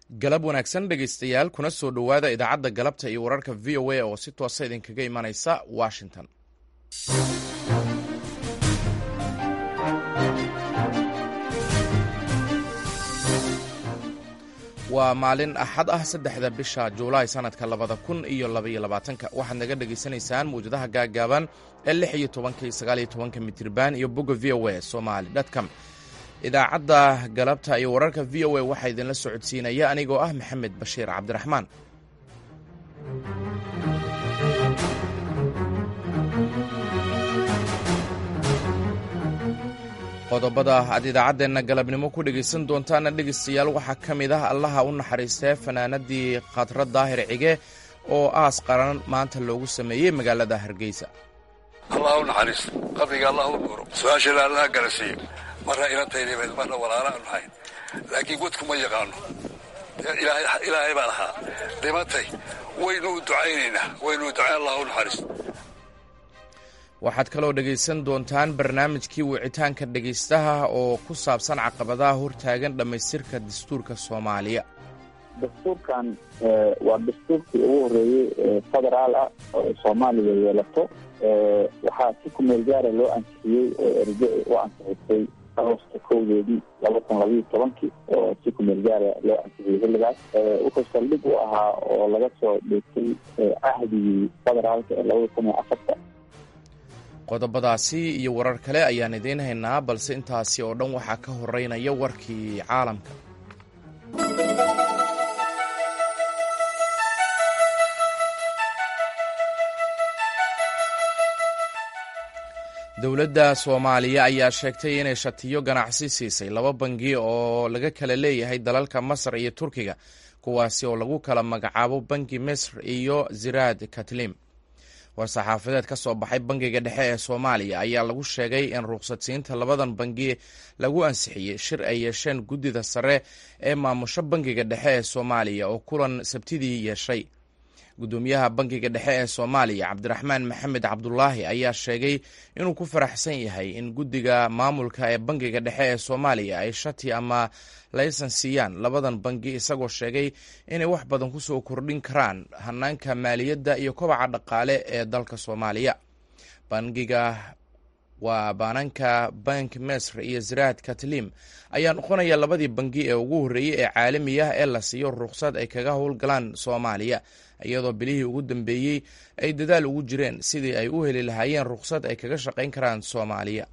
galab wanaagsan dhegaystayaal kuna soo dhowaada idaacadda galabta iyo wararka v o a oo si toosa idinkaga imanaysa washington waa maalin axad ah saddexda bisha juulaay sanadka labada kun iyo labaiyo labaatanka waxaad naga dhegaysanaysaan mawjadaha gaaggaaban ee lix iyo tobanka iyo sagaal iyo tobanka mitriban iyo bogga v o a somali dtcom idaacadda galabta iyo wararka v o a waxaa idinla socodsiinaya anigoo ah maxamed bashiir cabdiraxmaan qodobada aad idaacaddeenna galabnimo ku dhegaysan doontaana dhegaystayaal waxaa ka mid ah allaha u naxariistee fanaanadii khadra daahir cige oo aas qaran maanta loogu sameeyey magaalada hargeysa allah u naxariisto qabriga allah u nuuro su-aashana allaha garasiiyo marna inantaydabeed marna walaala aanu hayn laakiin wadku ma yaqaano ilaahay baa lahaa dhimatay waynu u ducaynaynaa waynu u ducayn allah u naxariisto waxaad kaloo dhegaysan doontaan barnaamijkii wicitaanka dhegaystaha oo ku saabsan caqabadaha hortaagan dhammaystirka dastuurka soomaaliya dastuurkan waa dastuurkii ugu horreeyey ee federaal ah oo soomaaliya yeelato waxaa si kumeel gaara loo ansixiyey oo erge u ansixisay agosta kowdeedii laba kun labayo tobankii oo si kumeel gaara loo ansixiyey xilligaas wuxuu saldhig u ahaa oo laga soo dheegtay cahdigii federaalka ee labada kun iyo afarta qodobadaasi iyo warar kale ayaan idiin haynaa balse intaasi oo dhan waxaa ka horeynaya warkii caalamka dowladda soomaaliya ayaa sheegtay inay shatiyo ganacsi siisay laba bangi oo laga kala leeyahay dalalka masar iyo turkiga kuwaasi oo lagu kala magacaabo bangi misr iyo ziraad katlim war-saxaafadeed ka soo baxay bangiga dhexe ee soomaaliya ayaa lagu sheegay in ruqsadsiinta labadan bangi lagu ansixiyey shir ay yeesheen guddida sare ee maamusho bangiga dhexe ee soomaaliya oo kulan sabtidii yeeshay guddoomiyaha bangiga dhexe ee soomaaliya cabdiraxmaan maxamed cabdulaahi ayaa sheegay inuu ku faraxsan yahay in guddiga maamulka ee bangiga dhexe ee soomaaliya ay shati ama laysan siiyaan labadan bangi isagoo sheegay inay wax badan kusoo kordhin karaan hanaanka maaliyadda iyo kobaca dhaqaale ee dalka soomaaliya bangiga waa baananka bank mesr iyo ziraad katlim ayaa noqonaya labadii bangi ee ugu horreeyey ee caalami ah ee la siiyo ruqsad ay kaga howlgalaan soomaaliya iyadoo bilihii ugu dambeeyey ay dadaal ugu jireen sidii ay u heli lahaayeen ruqsad ay kaga shaqayn karaan soomaaliya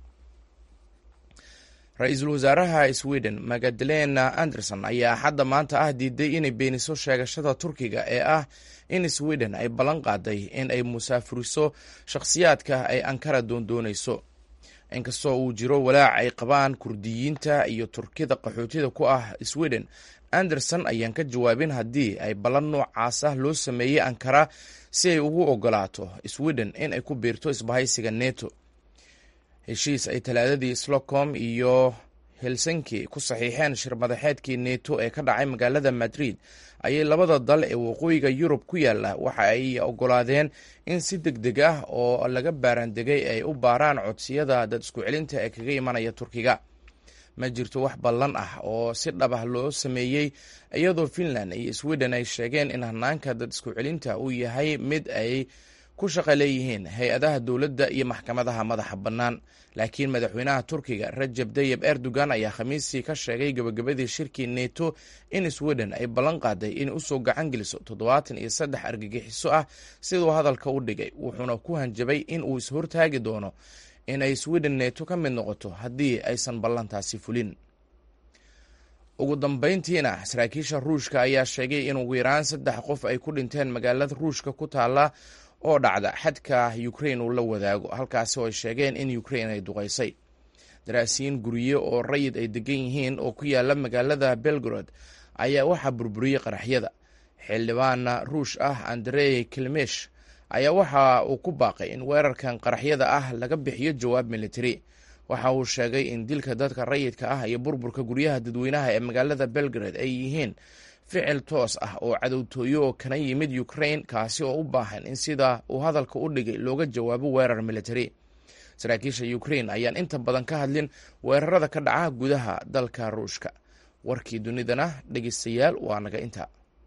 ra-iisul wasaaraha sweden magdalena anderson ayaa axadda maanta ah diiday inay beeniso sheegashada turkiga ee ah in sweden ay ballan qaaday in ay musaafuriso shakhsiyaadka ay ankara doondoonayso inkastoo uu jiro walaac ay qabaan kurdiyiinta iyo turkida qaxootida ku ah sweden anderson ayaan ka jawaabin haddii ay ballan noocaas ah loo sameeyey ankara si ay ugu ogolaato sweden in ay ku biirto isbahaysiga neto heshiis ay talaadadii stockholm iyo helsinki ku saxiixeen shir madaxeedkii neto ee ka dhacay magaalada madrid ayay labada dal ee waqooyiga yurub ku yaalla waxa ay ogolaadeen in si deg deg ah oo laga baaraandegay ay u baaraan codsiyada dad isku celinta ee kaga imanaya turkiga ma jirto wax ballan ah oo si dhab ah loo sameeyey iyadoo finland iyo sweden ay sheegeen in hanaanka dad isku celinta uu yahay mid ay ku shaqa leeyihiin hay-adaha dowladda iyo maxkamadaha madaxa bannaan laakiin madaxweynaha turkiga rajab dayeb erdogan ayaa khamiistii ka sheegay gabagabadii shirkii neto in sweden ay ballan qaaday inay usoo gacan geliso toddobaatan iyo saddex argagixiso ah siduu hadalka u dhigay wuxuuna ku hanjabay in uu ishortaagi doono in ay sweden neto ka mid noqoto haddii aysan ballantaasi fulin ugu dambayntiina saraakiisha ruushka ayaa sheegay in ugu yaraan saddex qof ay ku dhinteen magaalada ruushka ku taalla oo dhacda xadka ukrain uu la wadaago halkaasi oo ay sheegeen in ukrain ay duqaysay daraasiyiin gurye oo rayid ay degan yihiin oo ku yaala magaalada belgrod ayaa waxaa burburiyey qaraxyada xildhibaana ruush ah andrey kilmesh ayaa waxa uu ku baaqay in weerarkan qaraxyada ah laga bixiyo jawaab militari waxa uu sheegay in dilka dadka rayidka ah iyo burburka guryaha dadweynaha ee magaalada belgrade ay yihiin ficil toos ah oo cadowtooyo oo kana yimid ukrain kaasi oo u baahan in sida uu hadalka u dhigay looga jawaabo weerar militari saraakiisha ukrain ayaan inta badan ka hadlin weerarada ka dhaca gudaha dalka ruushka warkii dunidana dhegeystayaal waa naga inta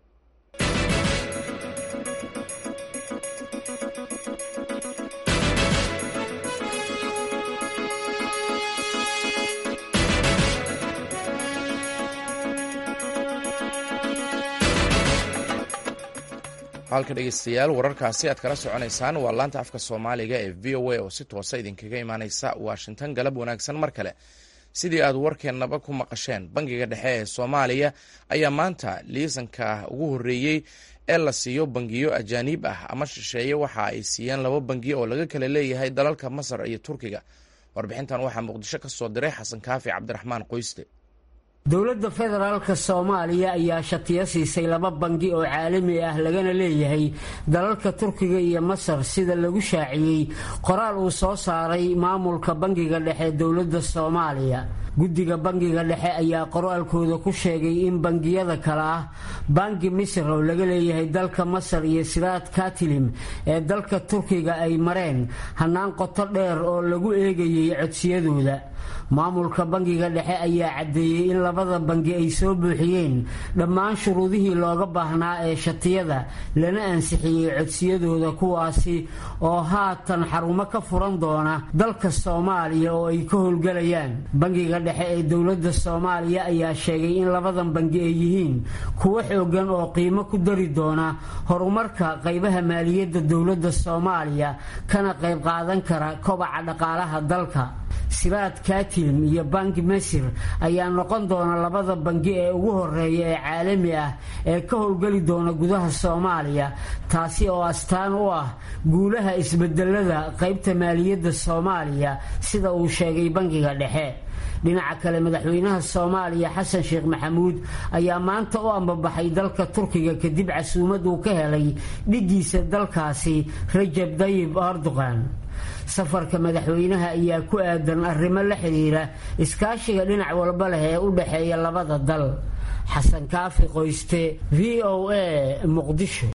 halka dhegeystayaal wararkaasi aad kala soconaysaan waa laanta afka soomaaliga ee v o a oo si toosa idinkaga imaaneysa washington galab wanaagsan mar kale sidii aad warkeennaba ku maqasheen bangiga dhexe ee soomaaliya ayaa maanta liisanka ugu horreeyey ee la siiyo bangiyo ajaaniib ah ama shisheeye waxa ay siiyeen laba bangiyo oo laga kala leeyahay dalalka masar iyo turkiga warbixintan waxaa muqdisho ka soo diray xasan kaafi cabdiraxmaan qoyste dowladda federaalka soomaaliya ayaa shatiyo siisay laba bangi oo caalami ah lagana leeyahay dalalka turkiga iyo masar sida lagu shaaciyey qoraal uu soo saaray maamulka bangiga dhexe dowladda soomaaliya guddiga bangiga dhexe ayaa qoraalkooda ku sheegay in bangiyada kale ah bangi misr oo laga leeyahay dalka masar iyo siraad katilim ee dalka turkiga ay mareen hannaan qoto dheer oo lagu eegayay codsiyadooda maamulka bangiga dhexe ayaa caddeeyey in labada bangi ay soo buuxiyeen dhammaan shuruudihii looga baahnaa ee shatiyada lana ansixiyey codsiyadooda kuwaasi oo haatan xarumo ka furan doona dalka soomaaliya oo ay ka howlgelayaan bangiga dhexe ee dowladda soomaaliya ayaa sheegay in labadan bangi ay yihiin kuwo xoogan oo qiimo ku dari doona horumarka qaybaha maaliyadda dowladda soomaaliya kana qayb qaadan kara kobaca dhaqaalaha dalka siraad katilm iyo bangi masir ayaa noqon doona labada bangi ee ugu horeeya ee caalami ah ee ka howlgeli doona gudaha soomaaliya taasi oo astaan u ah guulaha isbedelada qaybta maaliyadda soomaaliya sida uu sheegay bangiga dhexe dhinaca kale madaxweynaha soomaaliya xasan sheekh maxamuud ayaa maanta u ambabaxay dalka turkiga kadib casuumad uu ka helay dhigiisa dalkaasi rajab dayib erdogan safarka madaxweynaha ayaa ku aadan arrimo la xidhiira iskaashiga dhinac walba leh ee u dhexeeya labada dal xasan kaafi qoyste v o a muqdisho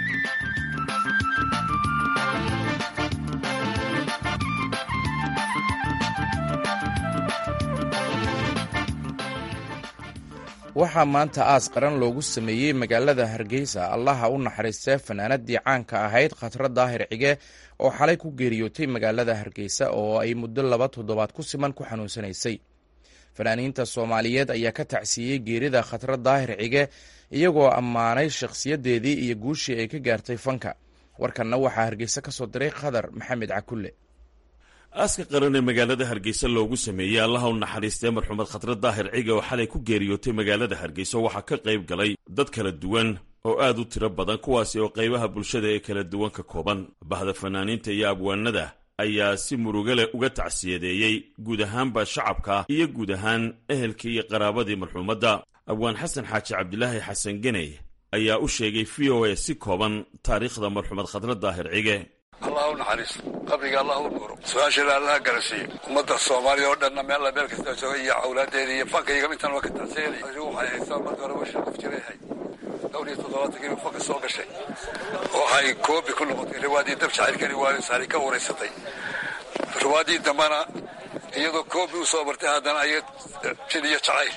waxaa maanta aas qaran loogu sameeyey magaalada hargeysa allaha u naxariistee fanaanadii caanka ahayd khatra daahir cige oo xalay ku geeriyootay magaalada hargeysa oo ay muddo laba toddobaad ku siman ku xanuunsanaysay fanaaniinta soomaaliyeed ayaa ka tacsiiyey geerida khatra daahir cige iyagoo ammaanay shakhsiyadeedii iyo guushii ay ka gaartay fanka warkanna waxaa hargeysa ka soo diray khadar maxamed cakulle aaska qaran ee magaalada hargeysa loogu sameeyey allaha u naxariistee marxumed khatre daahir cige oo xalay ku geeriyootay magaalada hargeysa waxaa ka qayb galay dad kala duwan oo aad u tiro badan kuwaasi oo qaybaha bulshada ee kala duwan ka kooban bahda fanaaniinta iyo abwaanada ayaa si muruga leh uga tacsiyadeeyey guud ahaanba shacabka iyo guud ahaan ehelkii iyo qaraabadii marxuumadda abwaan xasan xaaji cabdilaahi xasan geney ayaa u sheegay v o a si kooban taariikhda marxumed khatre daahir cige allah u naxariisto qabriga allah u nuuro su-aashana allaha garasiiyo ummadda soomaaliya oo dhanna meella meel kasta jooga iyo awlaadeeda iyo fankayga intan waa ka tacsiyanay waxay haystaan marka hore washa qof jiray ahayd dhowr iyo toddobaatankii uu fanka soo gashay waxay koobi ku noqotay riwaadii dab jacaylkani waa saari ka wareysatay riwaadii dambana iyadoo koobi u soo bartay haddana ay jin iyo jacayl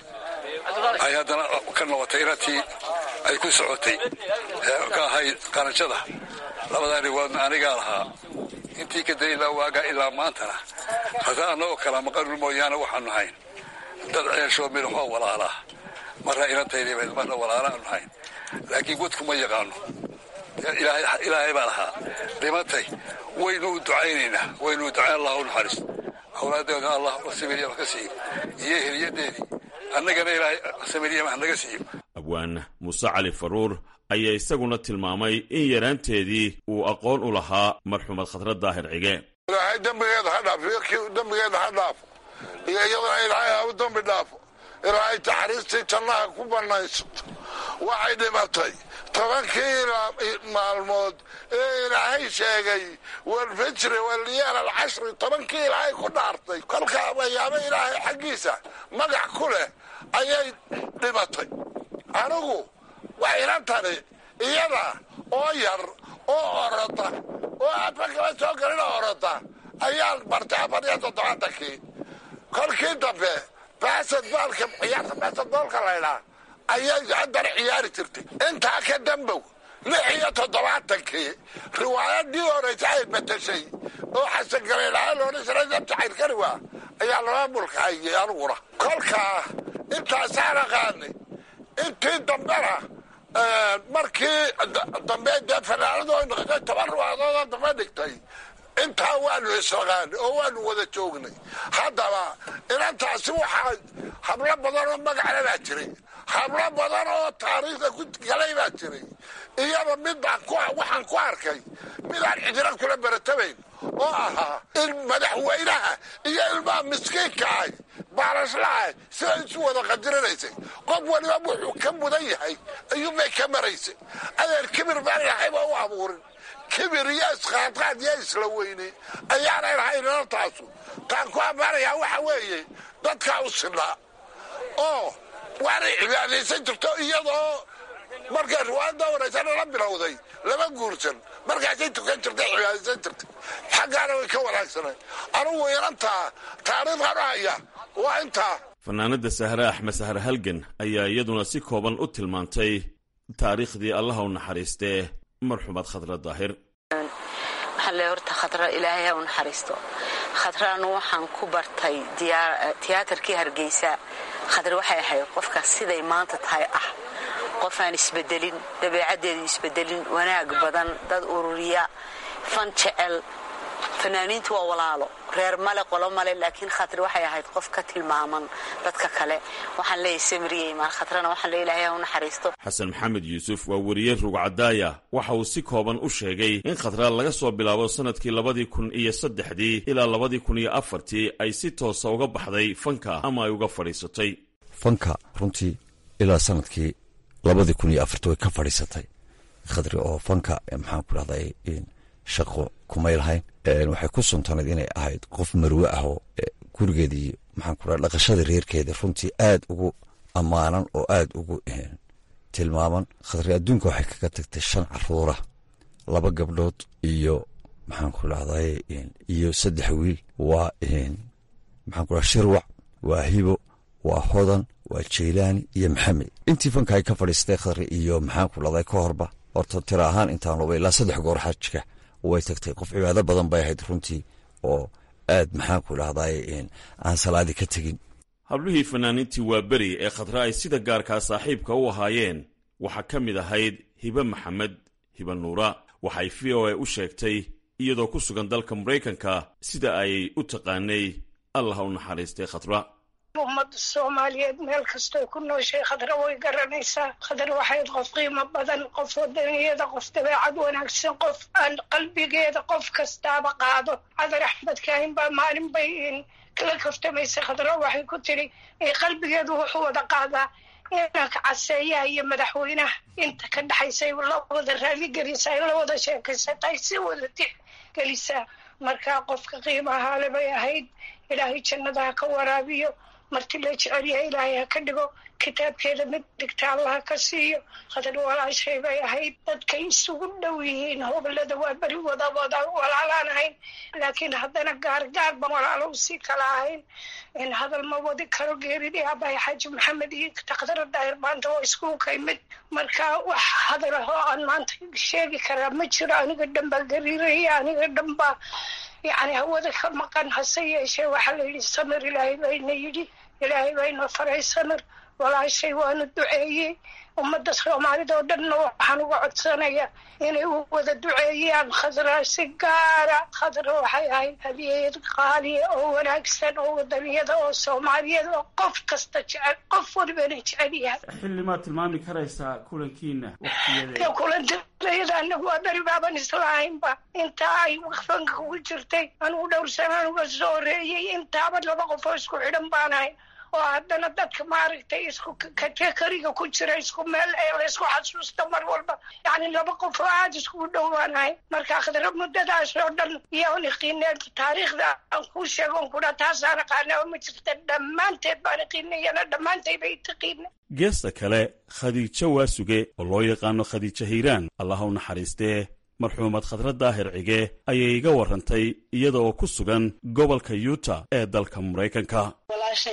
ay haddana ka noqotay inatii ay ku socotay ka ahayd qaranjada labadaa riwaadna anigaa lahaa intii ka day ilaa waagaa ilaa maantana hase annagoo kala maqanul mooyaane waxaanu hayn dad ceeshoo midhaxoo walaalaa marna inantaydibayd marna walaala aanu hayn laakiin godku ma yaqaano ilaahay baa lahaa dhimatay waynu u ducaynaynaa waynu u ducayn allah u naxariisto awlaadeeda allah samiriya ka siiyo iyo heliyadeedii annagana ilaahay samiriya naga siiyo abwaan muuse cali faruur ayaa isaguna tilmaamay in yaraanteedii uu aqoon u lahaa marxumed khatre daahir cige ilaahay dembigeeda ha dhaaf dembigeeda ha dhaafo iyo iyadana ilaahay ha u dembi dhaafo ilaahay taxariistii jannaha ku bannaysato waxay dhimatay tobankii maalmood ee ilaahay sheegay walfijri walyaal alcashri tobankii ilaahay ku dhaartay kolkaa wayaabo ilaahay xaggiisa magac ku leh ayay dhimatay anigu waa ila tani iyada oo yar oo orota oo afa kala soo galina orota ayaan bartay afar iyo toddobaatankii kolkii dambe basketbaalka ciyaarta basketboolka laydhaa ayay haddana ciyaari jirtay intaa ka dambow lix iyo toddobaatankii riwaayadii horeysa ay batashay oo xasan galeelaha loodhan jiray dabta cayrkariwa ayaa maamulka hayay aniguna kolkaa intaasaan aqaanay intii dambena markii dambe dee fanaanadu ay noqotay toban riwaayadoodoo dambe dhigtay intaa waanu isaqaanay oo waanu wada joognay haddaba inantaasi waxaa hablo badan oo magacle baa jiray hablo badan oo taariikhda ku galay baa jiray iyaba midbaan waxaan ku arkay midaan cidina kula baratabayn oo ahaa in madaxweynaha iyo ilmaha miskiinka ahy baarashlaha siday isu wada qadirinaysay qof waliba wuxuu ka mudan yahay ayuunbay ka maraysay adeer kibir baan ilahayba u abuurin kibir iyo isqaadqaad iyo isla weyne ayaanay lahayn inantaasu taan ku ammaanayaa waxa weeye dadkaa u sinaa oo waanay cibaadaysan jirto iyadoo markay riwaayadda horeysana la bilowday lama guursan markaasay tukan jirtay cibaadaysan jirtay xaggaana way ka wanaagsanay anugu inantaa taariikhkan u haya waa intaa fanaanada sahre axmed sahre halgan ayaa iyaduna si kooban u tilmaantay taariikhdii allaha u naxariistee marxuumad khadra daahir waxaan leeyahay horta khadra ilaahay ha u naxariisto khadraanu waxaan ku bartay tiyaatarkii hargeysa khadra waxay ahayd qofkaas siday maanta tahay ah qof aan isbedelin dabeecaddeedu isbedelin wanaag badan dad ururiya fan jecel fanaaniintu waa walaalo reer male qolo male laakiin khatri waxay ahayd qof ka tilmaaman dadka kale waxaan leeyahay samriyey maal khatrana waxaan leeyahay ilaahay ha u naxariisto xasan maxamed yuusuf waa weriye rugcadaaya waxa uu si kooban u sheegay in khatra laga soo bilaabo sannadkii labadii kun iyo saddexdii ilaa labadii kun iyo afartii ay si toosa uga baxday fanka ama ay uga fadhiisatay fanka runtii ilaa sanadkii labadii kun iyo afartii way ka fadhiisatay khadri oo fanka maxaan ku dhahday shaqo kumay lahayn waxay ku suntanayd inay ahayd qof marwe ah oo gurigeedii maxaan ku dhaha dhaqashada reerkeeda runtii aad ugu ammaanan oo aad ugu tilmaaman khadri adduunka waxay kaga tagtay shan caruura laba gabdhood iyo maxaan ku dhahday iyo saddex wiil waa maxaan ku dhaha shirwac waa hibo waa hodan waa jaylaani iyo maxamed intii fanka ay ka fadhiistay khadri iyo maxaan ku dhahday ka horba horta tira ahaan intaan oba ilaa saddex goor xajka way tagtay qof cibaado badan bay ahayd runtii oo aad maxaan ku dhahday aan salaadi ka tegin hablihii fanaaniintii waa beri ee khadra ay sida gaarkaa saaxiibka u ahaayeen waxaa ka mid ahayd hibe maxamed hibe nuura waxay v o a u sheegtay iyadoo ku sugan dalka maraykanka sida ay u taqaanay allah u naxariistay khadra ummadda soomaaliyeed meel kastoy ku nooshay khadra way garanaysaa khadra waxayd qof qiimo badan qof wadaniyada qof dabeecad wanaagsan qof aan qalbigeeda qof kastaaba qaado cadar axmed kaahin baa maalin bay kala kaftamaysay khadra waxay ku tiri qalbigeedu wuxuu wada qaadaa inanka caseeyaha iyo madaxweynaha inta ka dhexaysay la wada raaligelisaa in la wada sheekaysatay si wada tixgelisaa markaa qofka qiimahaale bay ahayd ilaahay jannadaha ka waraabiyo marti la jecel yahay ilaahay ha ka dhigo kitaabkeeda mid dhigta allaha ka siiyo khadar walaashay bay ahayd dadkay isugu dhow yihiin hoblada waa beri wada wada walaalaan ahayn laakiin haddana gaargaar ba walaalo usii kala ahayn in hadal ma wadi karo geeridii abahay xaaji maxamed iyo takdara daahir maanta waa iskugu ka imid marka wax hadal ah oo aan maanta sheegi karaa ma jiro aniga dhan baa gariiraya aniga dhan baa yacni hawada ka maqan hase yeeshee waxaa la yidhi samir ilaahay bayna yidhi ilaahay bayna faray samir walaashay waanu duceeyey ummadda soomaalida oo dhanna waxaan uga codsanaya inay u wada duceeyaan khadra si gaara khadra waxay ahayd hadiyeed qaaliya oo wanaagsan oo wadaniyada oo soomaaliyada oo qof kasta jecel qof walibana jecel yahay xilli maad tilmaami karaysaa kulankiina waqtigeeda kulantilayada anagu waa beri baaban islahaynba intaa ay fanka ugu jirtay anugu dhowr sanaan uga soo horeeyey intaaba laba qof oo isku xidhan baan ahay oo haddana dadka maaragtay isku katekariga ku jira isku meel ee laysku xasuusta mar walba yacni laba qof oo aada iskugu dhowaanahay marka khadra muddadaas oo dhan iyoon iqiineen taariikhda aan kuu sheego on kudha taasaan aqaana ma jirta dhammaanteed baan iqiinayana dhammaanteed bay taqiina geesta kale khadiijo waasuge oo loo yaqaano khadiijo hiiraan allah u naxariistee marxuumad khadra daahir cige ayay iga warrantay iyada oo ku sugan gobolka yuuta ee dalka maraykanka walaashay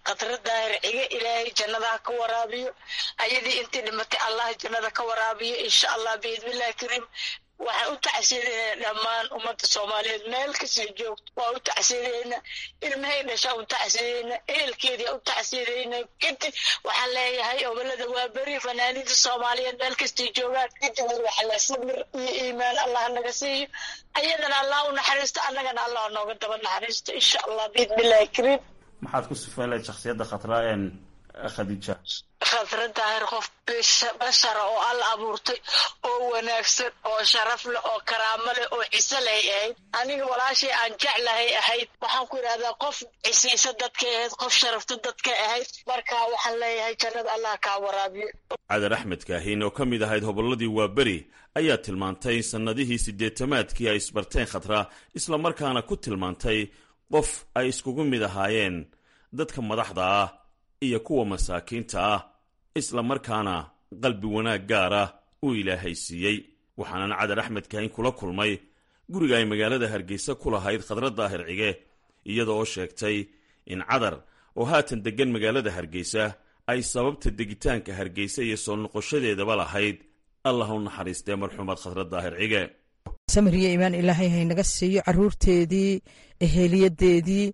khadra daahir cige ilaahay jannadaha ka waraabiyo ayadii intii dhimatay allah jannada ka waraabiyo insha allah biidnillahi kariim waxaan u tacsiidaynaa dhammaan ummadda soomaaliyeed meel kasii joogto waa u tacsiidaynaa ilmahay dhashaa u tacsiidaynaa ehelkeedii u tacsiidaynaa kadib waxaan leeyahay obolada waa beri fanaaniinta soomaaliyeed meel kastay joogaan kadib waxala sabir iyo iimaan allah naga siiyo ayadana allah u naxariisto annagana allah nooga daba naxariisto insha allah biidnillahi kariim maxaad ku sifeynlahayd shakhsiyadda khatra een khadiija khadra daahir qof bashara oo alla abuurtay oo wanaagsan oo sharaf leh oo karaamo leh oo ciso leh ahayd aniga walaashay aan jeclahay ahayd waxaan ku idhahdaa qof cisiisa dadkay ahayd qof sharafta dadkay ahayd marka waxaan leeyahay jannada allah kaa waraabiyo cadar axmed kaahin oo ka mid ahayd hobolladii waaberi ayaa tilmaantay sannadihii siddeetamaadkii ay isbarteen khatra islamarkaana ku tilmaantay qof ay iskugu mid ahaayeen dadka madaxda ah iyo kuwa masaakiinta ah isla markaana qalbi wanaag gaar ah uu ilaahay siiyey waxaanan cadar axmed kaahin kula kulmay guriga ay magaalada hargeysa ku lahayd khadra daahir cige iyada oo sheegtay in cadar oo haatan deggan magaalada hargeysa ay sababta degitaanka hargeysa iyo soo noqoshadeedaba lahayd allah u naxariistee marxuumad khadra daahir cige samiriyo imaan ilaahay haynaga siiyo caruurteedii eheliyadeedii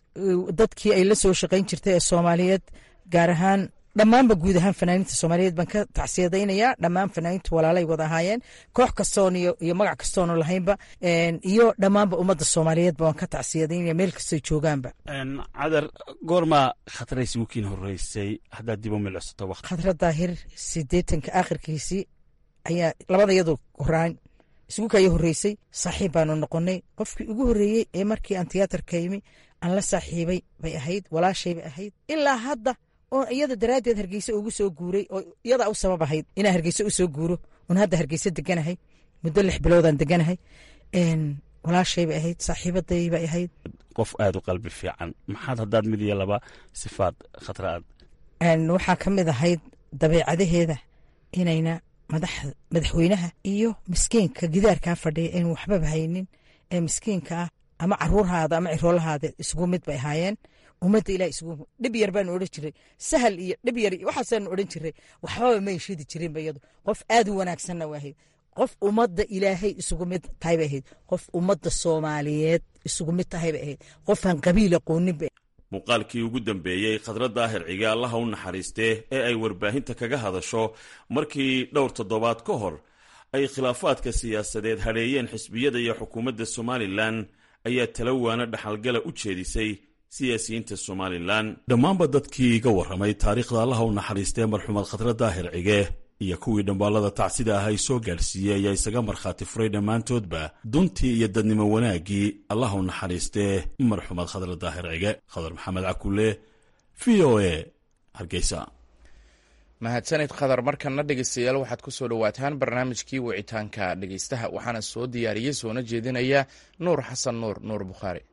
dadkii ay la soo shaqayn jirtay ee soomaaliyeed gaar ahaan dhammaanba guud ahaan fanaaniinta soomaaliyeed baan ka tacsiyadaynayaa dhammaan fanaaniintu walaalay wada ahaayeen koox kastoon iyo magac kastoonu lahaynba iyo dhammaanba ummadda soomaaliyeedba waan ka tacsiyadaynaya meel kastoy joogaanba cadar goormaa khatra isugu kiin horeysay haddaad dib u milcsato waqti khadra daahir sideetanka aakhirkiisii ayaa labada iyadoo horaan isugu kaya horreysay saaxiib baanu noqonnay qofkii ugu horreeyey ee markii aan tiyaatarka yimi aan la saaxiibay bay ahayd walaashay bay ahayd ilaa hadda oo iyada daraaddeed hargeysa ugu soo guuray oo iyadaa u sabab ahayd inaan hargeysa u soo guuro oon hadda hargeysa deganahay muddo lix biloodaan deganahay walaashay bay ahayd saaxiibaday bay ahayd qof aada u qalbi fiican maxaad haddaad mid iyo laba sifaad khatra aad waxaa ka mid ahayd dabeecadaheeda inayna madaxweynaha iyo miskiinka gidaarkaa fadhiya aynu waxbaba haynin ee miskiinka ah ama caruurhaada ama ciroolahaada isugu mid bay ahaayeen ummadda ilah isugu dhib yar baanu odhan jiray sahal iyo dhib yar waxaasaanu odhan jiray waxbaba may shidi jirinba iyadu qof aad u wanaagsanna waahayd qof ummadda ilaahay isugu mid tahay bay ahayd qof ummadda soomaaliyeed isugu mid tahay bay ahayd qofaan qabiil aqooninba muuqaalkii ugu dambeeyey khadra daahir cige allaha u naxariistee ee ay warbaahinta kaga hadasho markii dhowr toddobaad ka hor ay khilaafaadka siyaasadeed hadheeyeen xisbiyada iyo xukuumadda somalilan ayaa talawaana dhaxalgala u jeedisay siyaasiyiinta somalilan dhammaanba dadkii iga warramay taariikhda allaha u naxariistee marxuumad khadra daahir cige iyo kuwii dhambaallada tacsida ah ay soo gaadhsiiyey ayaa isaga markhaati furay dhammaantoodba duntii iyo dadnimo wanaaggii allah u naxariistee marxuumad khadra daahir cige khadar maxamed cakulle v o a hargeysa mahadsanid khadar markana dhegeystayaal waxaad ku soo dhowaataan barnaamijkii wicitaanka dhegeystaha waxaana soo diyaariyey soona jeedinaya nuur xasan nuur nuur bukhaari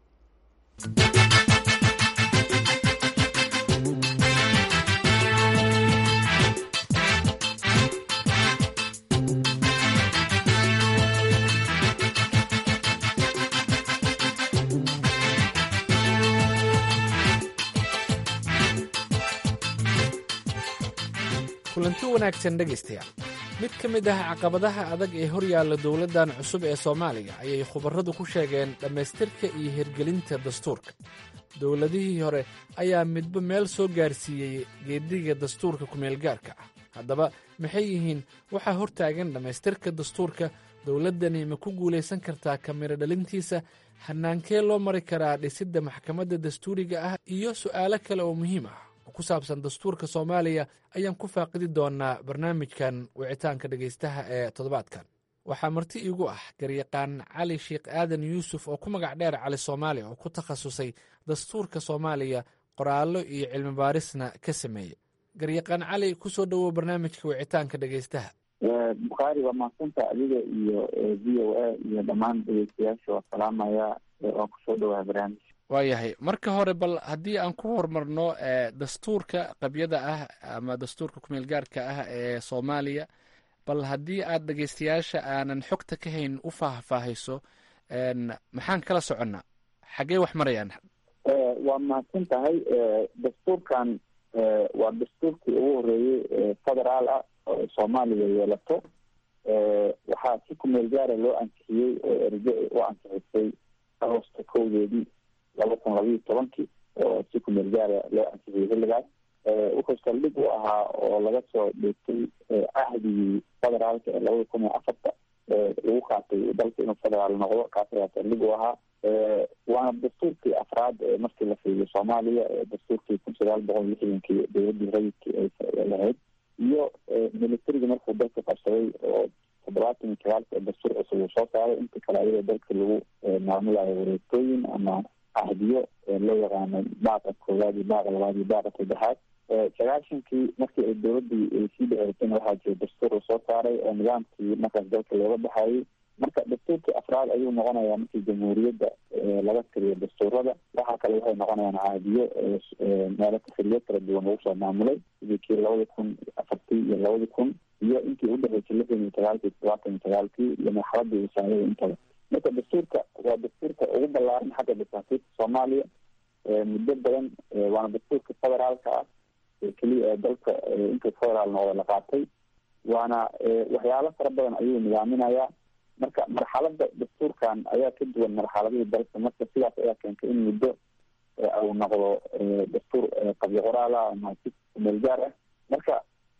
kulanti wanaagsan dhegaystayaal mid ka mid ah caqabadaha adag ee hor yaalla dowladdan cusub ee soomaaliya ayay khubarradu ku sheegeen dhammaystirka iyo hirgelinta dastuurka dowladihii hore ayaa midba meel soo gaarsiiyey geedhiga dastuurka kumeelgaarka ah haddaba maxay yihiin waxaa hor taagan dhammaystirka dastuurka dowladdani ma ku guulaysan kartaa kamiro dhalintiisa hanaankee loo mari karaa dhisidda maxkamadda dastuuriga ah iyo su'aalo kale oo muhiim ah ku saabsan dastuurka soomaaliya ayaan ku faaqidi doonaa barnaamijkan wicitaanka dhegaystaha ee toddobaadkan waxaa marti iigu ah garyaqaan cali sheekh aadan yuusuf oo ku magac dheer cali soomaaliya oo ku takhasusay dastuurka soomaaliya qoraallo iyo cilmi baarisna ka sameeyey garyaqaan cali ku soo dhowow barnaamijka wicitaanka dhegaystaha bukhaari waa mahadsanta adiga iyo v o a iyo dhammaan dhegeystayaasha waa salaamaya waa kusoo dhowaa barnaamij waayahay marka hore bal haddii aan ku horumarno dastuurka qabyada ah ama dastuurka kumeel gaarhka ah ee soomaaliya bal haddii aad dhegeystayaasha aanan xogta ka hayn u faahfaahayso maxaan kala soconnaa xaggee wax marayaan waa mahadsan tahay dastuurkan waa dastuurkii ugu horeeyey federaal ah oo soomaaliya yeelato waxaa si kumeel gaara loo ansixiyey oo erge u ansixisay agosto kowdeedii laba kun labayo tobankii oo si kumeel gaara loo ansixiyey xilligaas wuxuu saldhig u ahaa oo laga soo dheegtay cahdigii federaalka ee labada kun iyo afarta lagu qaatay dalka inuu federaal noqdo kaas ayaa saldhig u ahaa waana dastuurkii afraad ee markii la fiiriyo soomaaliya dastuurkii kun sagaal boqol lixdankii dowladii rayidkii ay lahayd iyo militariga markuu dalka qabsaday oo toddobaatan iyo sagaalka dastuur cusub uu soo saaray inta kale ayadoo dalka lagu maamulayo wareegtooyin ama ahdiyo loo yaqaano baaqa koowaad iyo baaqa labaad iyo baaqa saddexaad sagaashankii markii ay dowladii ay sii dhaceysayna waxaa jira dastuur uu soo saaray oo nidaamkii markaas dalka looga baxayay marka dastuurkii afraad ayuu noqonayaa markii jamhuuriyadda laga tiriyo dastuurada waxaa kale waxay noqonayaan caadiyo meelo tafiriyo kala duwan lagu soo maamulay sidii kii labada kun afartii iyo labada kun iyo intii udhexeysay lixdan iyo sagaalkii todobaatan iyo sagaalkii iyo marxaladii wasaarada intaba marka dastuurka waa dastuurka ugu ballaaran xagga dasaasiirka soomaaliya muddo badan waana dastuurka federaalka ah keliya ee dalka inta federaal noqda la qaatay waana waxyaalo fara badan ayuu nidaaminayaa marka marxalada dastuurkan ayaa ka duwan marxaladihii dalka marka sidaas ayaa keentay in muddo uu noqdo dastuur qabyo qoraala ama si kumeel gaar ah marka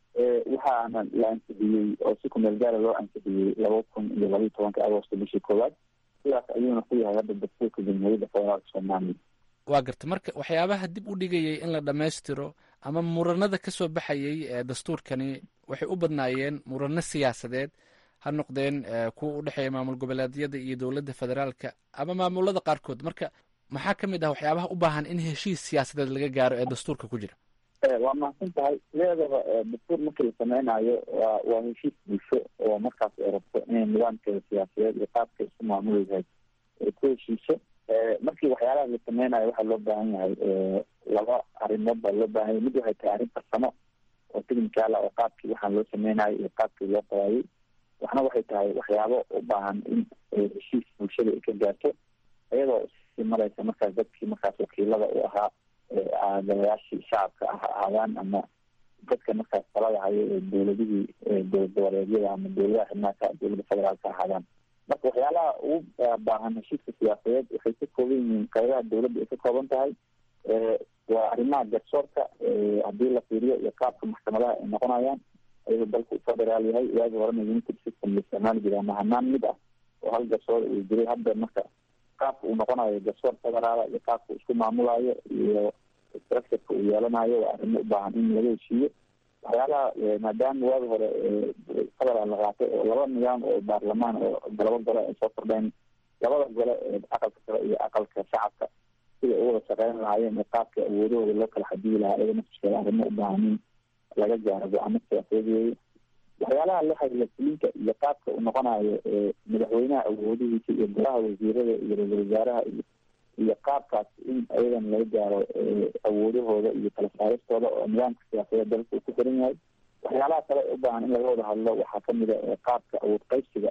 waxaana la ansixiyey oo si kumeel gaara loo ansixiyey laba kun iyo labaiyo tobanka agosto bishii koowaad sidaas ayuuna ku yahay hadda dastuurka jamhuuriyadda federaalka soomaaliya waa garta marka waxyaabaha dib u dhigayay in la dhammaystiro ama muranada ka soo baxayay ee dastuurkani waxay u badnaayeen murano siyaasadeed ha noqdeen kuwa u dhexeeya maamul goboleedyada iyo dowladda federaalka ama maamulada qaarkood marka maxaa ka mid ah waxyaabaha u baahan in heshiis siyaasadeed laga gaaro ee dastuurka ku jira waa mahadsan tahay sideedaba dastuur markii la sameynayo waa waa heshiis bulsho oo markaas ay rabto inay nidaamkeeda siyaasadeed iyo qaabka isku maamuleysahay ay ku heshiiso markii waxyaalaha la sameynayo waxaa loo baahan yahay laba arrimood baa loo baahan yahay mid waxay tahay arrin farsamo oo technical ah oo qaabkii waxaan loo sameynayo iyo qaabkii loo qabaayay waxna waxay tahay waxyaabo u baahan in heshiis bulshada ay ka gaarto iyadoo sii mareysa markaas dadkii markaas wakiilada u ahaa aadayaashii shacabka ah ahaadaan ama dadka markaas talada hayo ee dowladihii dowlad goboleedyada ama dowladaha xibnaaka dowladda federaalka ahaadaan marka waxyaalaha ugu baahan heshiiska siyaasadeed waxay ka kooban yihiin qaybaha dowladda ay ka kooban tahay waa arrimaha garsoorka haddii la fiiriyo iyo qaabka maxkamadaha ay noqonayaan ayadoo dalku u federaal yahay waagi horena united system la isticmaali jiray ama hanaan mid ah oo hal garsoor uu jiray hadda marka qaabka uu noqonayo garsoor federaala iyo qaabka isku maamulayo iyo structureka uu yeelanayo waa arrimo u baahan in laga heshiiyo waxyaalaha maadaama waagi hore federaal la qaatay oo laba nidaam oo baarlamaan oo laba gole ay soo kordheen labada gole ee aqalka sare iyo aqalka shacabka sida u wada shaqeyn lahaayeen ee qaabka awoodahooda loo kala xadiyi lahaa iyada naftiskeeda arrimo u baahan in laga gaaro go-aano siyaasadeed weeye waxyaalaha la xiriira fulinka iyo qaabka uu noqonayo madaxweynaha awoodihiisa iyo golaha wasiirada iyo ra-isul wasaaraha iyo iyo qaabkaas in ayadan laga gaaro awoodahooda iyo kala saaristooda oo nidaamka siyaasadeed dalka uu ku xiran yahay waxyaalaha kale u baahan in laga wada hadlo waxaa kamid a qaabka awood qaybsiga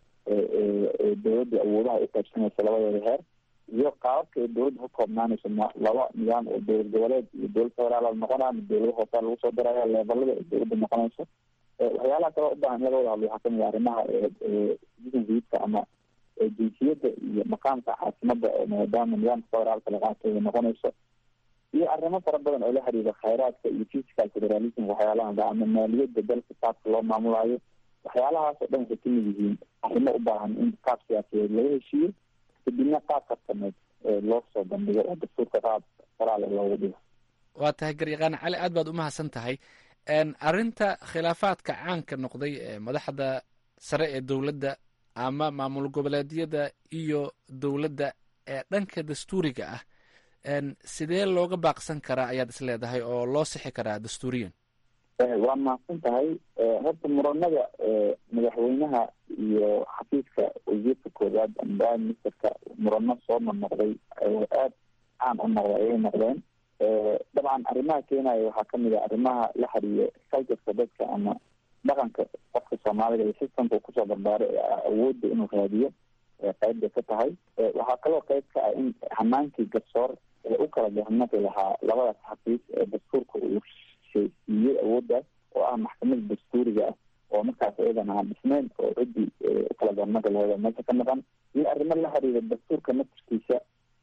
ee dowladda awoodaha u qaybsanaysa labadeeda heer iyo qaababka ay dowladda ka koobnaanayso laba nidaam oo dowlad goboleed iyo dowlad federaal noqonaa dowlada hoosaa lagu soo daraya leebalada ay dowladda noqonayso waxyaalaha kale u baahan in laga wada hadlo waxaa kamid a arrimaha citizenshipka ama jinsiyadda iyo maqaamka caasimada oo maadaama nidaamka federaalka la qaatay ay noqonayso iyo arrimo fara badan oo la xiriira khayraadka iyo physical federalism waxyaalaha ama maaliyadda dalka qaabka loo maamulayo waxyaalahaas oo dhan waxay kamid yihiin arrimo u baahan in qaab siyaasadeed laga heshiiyo kadibna qaab karsameed loo soo bandhigo oo dastuurka qaab qoraale loogu dhigo waa tahay garyaqaan cali aad baad umahadsan tahay arrinta khilaafaadka caanka noqday ee madaxda sare ee dowladda ama maamul goboleedyada iyo dowladda ee dhanka dastuuriga ah sidee looga baaqsan karaa ayaad is leedahay oo loo sixi karaa dastuuriyan waa mahadsan tahay horta muranada madaxweynaha iyo xafiiska wasiirka koowaad ama prime ministerka murano soo noqnoqday aad caan u noqday ayay noqdeen dabcan arrimaha keenaya waxaa kamid a arrimaha la xiriira culturka dadka ama dhaqanka qofka soomaalida iyo systemka kusoo barbaaray awoodda inuu raadiyo qayb bay ka tahay waxaa kaloo qayb ka ah in hanaankii garsoor u kala garnaqi lahaa labadaas xafiis ee dastuurka uu siiyey awooddaas oo ah maxkamada dastuuriga ah oo markaas iyadan aan dhisnayn oo ciddii ukala garnaqi laheed meesha ka maqan iyo arrimo la xiriira dastuurka naftirkiisa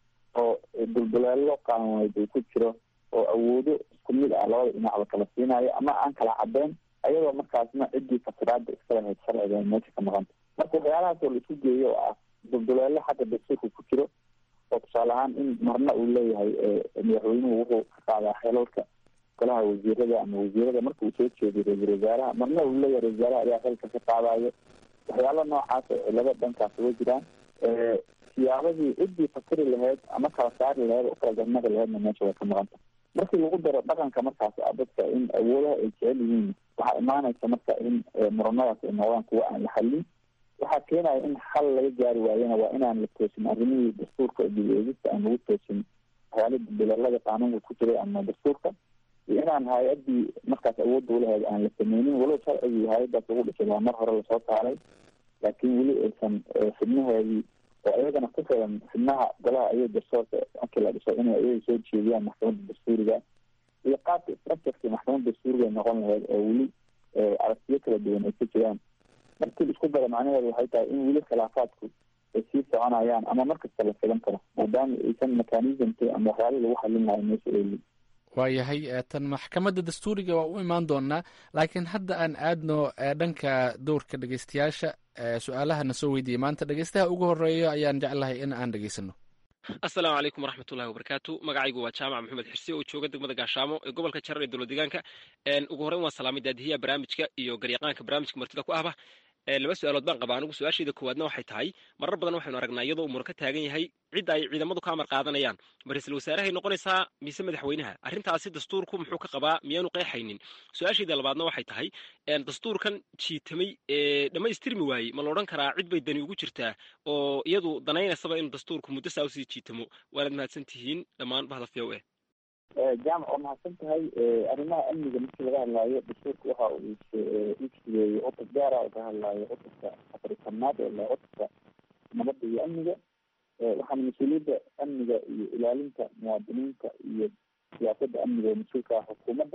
oo dulduleelo qaanuuneed uu ku jiro oo awoodo isku mid ah labada dhinacba kala siinayo ama aan kala cadeyn ayadoo markaasna ciddii fasiraada iska lahayd sharciga meesha ka maqanta marka waxyaalahaas oo la isku geeyo oo ah dulduleelo xagga dastuurka ku jiro oo tusaale ahaan in marna uu leeyahay madaxweynuhu wuxuu ka qaadaa xelalka golaha wasiirada ama wasiirada marka uu soo jeediyo ra-isul wasaaraha marna uu leeyahay ra-isul wasaaraha ayaa xilka ka qaadayo waxyaalo noocaas oo cilado dhankaas uga jiraan siyaabadii ciddii fakari lahayd ama kala saari lahayd oo kala garnaqi lahaydna meesha way ka maqanta markii lagu daro dhaqanka markaas ah dadka in awoodaha ay jecel yihiin waxaa imaanaysa marka in muranadaas ay noqdaan kuwa aan la xallin waxaa keenaya in xal laga gaari waayana waa inaan la toosin arrimihii dastuurka dib-eegista aan lagu toosin waxyaala bilalada qaanuunka ku jiray ama dastuurka iyo inaan hay-adii markaas awoodda ulahayd aan la sameynin walow sharcigii hay-adaas ugu dhisay waa mar hore lasoo saaray laakiin weli aysan xibnaheedii oo iyagana ku filan xibnaha golaha ayaga garsoorka markii la dhiso inay iyaga soo jeediyaan maxkamadda dastuuriga iyo qaabka structureki maxkamadda dastuuriga ay noqon lahayd oo weli aragtiyo kala duwan ay ka jiraan markii isku dara macnaheedu waxay tahay in weli khilaafaadku ay sii soconayaan ama markasta la filan karo maadaama aysan mechanismki ama waxyaala lagu xalin lahay meesha eeli waayahay tan maxkamadda dastuuriga waa u imaan doonaa laakiin hadda aan aadno dhanka dowrka dhegeystayaasha su-aalahana soo weydiiyey maanta dhegeystaha ugu horeeya ayaan jeclahay in aan dhegeysano assalaamu calaykum waraxmatullahi wabarakaatu magacaygu waa jaamac maxamed xirse oo jooga degmada gaashaamo ee gobolka jarar ee dowlad deegaanka ugu horreyn waan salaamay daadihiya barnaamijka iyo garyaqaanka barnaamijka martida ku ahba laba su-aalood baan qabaa anigu su-aashayda koowaadna waxay tahay marar badan waxaynu aragnaa iyadoo umura ka taagan yahay cidda ay ciidamadu ka amar qaadanayaan ma ra-iisul wasaarahay noqonaysaa mise madaxweynaha arrintaasi dastuurku muxuu ka qabaa miyaanu qeexaynin su-aashayda labaadna waxay tahay dastuurkan jiitamay ee dhammaystirmi waayey ma la odhan karaa cid bay dani ugu jirtaa oo iyadu danaynaysaba inuu dastuurku muddo saa usii jiitamo waanaad mahadsan tihiin dhammaan bahda v o e jaamac waa mahadsan tahay arrimaha amniga markii laga hadlaayo dastuurka waxa uu ijigeeyey cutub gaara oo ka hadlaayo cutubka afrikanaad ee la cutubka nabadda iyo amniga waxaana mas-uuliyadda amniga iyo ilaalinta muwaadiniinta iyo siyaasadda amniga oo mas-uulka ah xukuumadda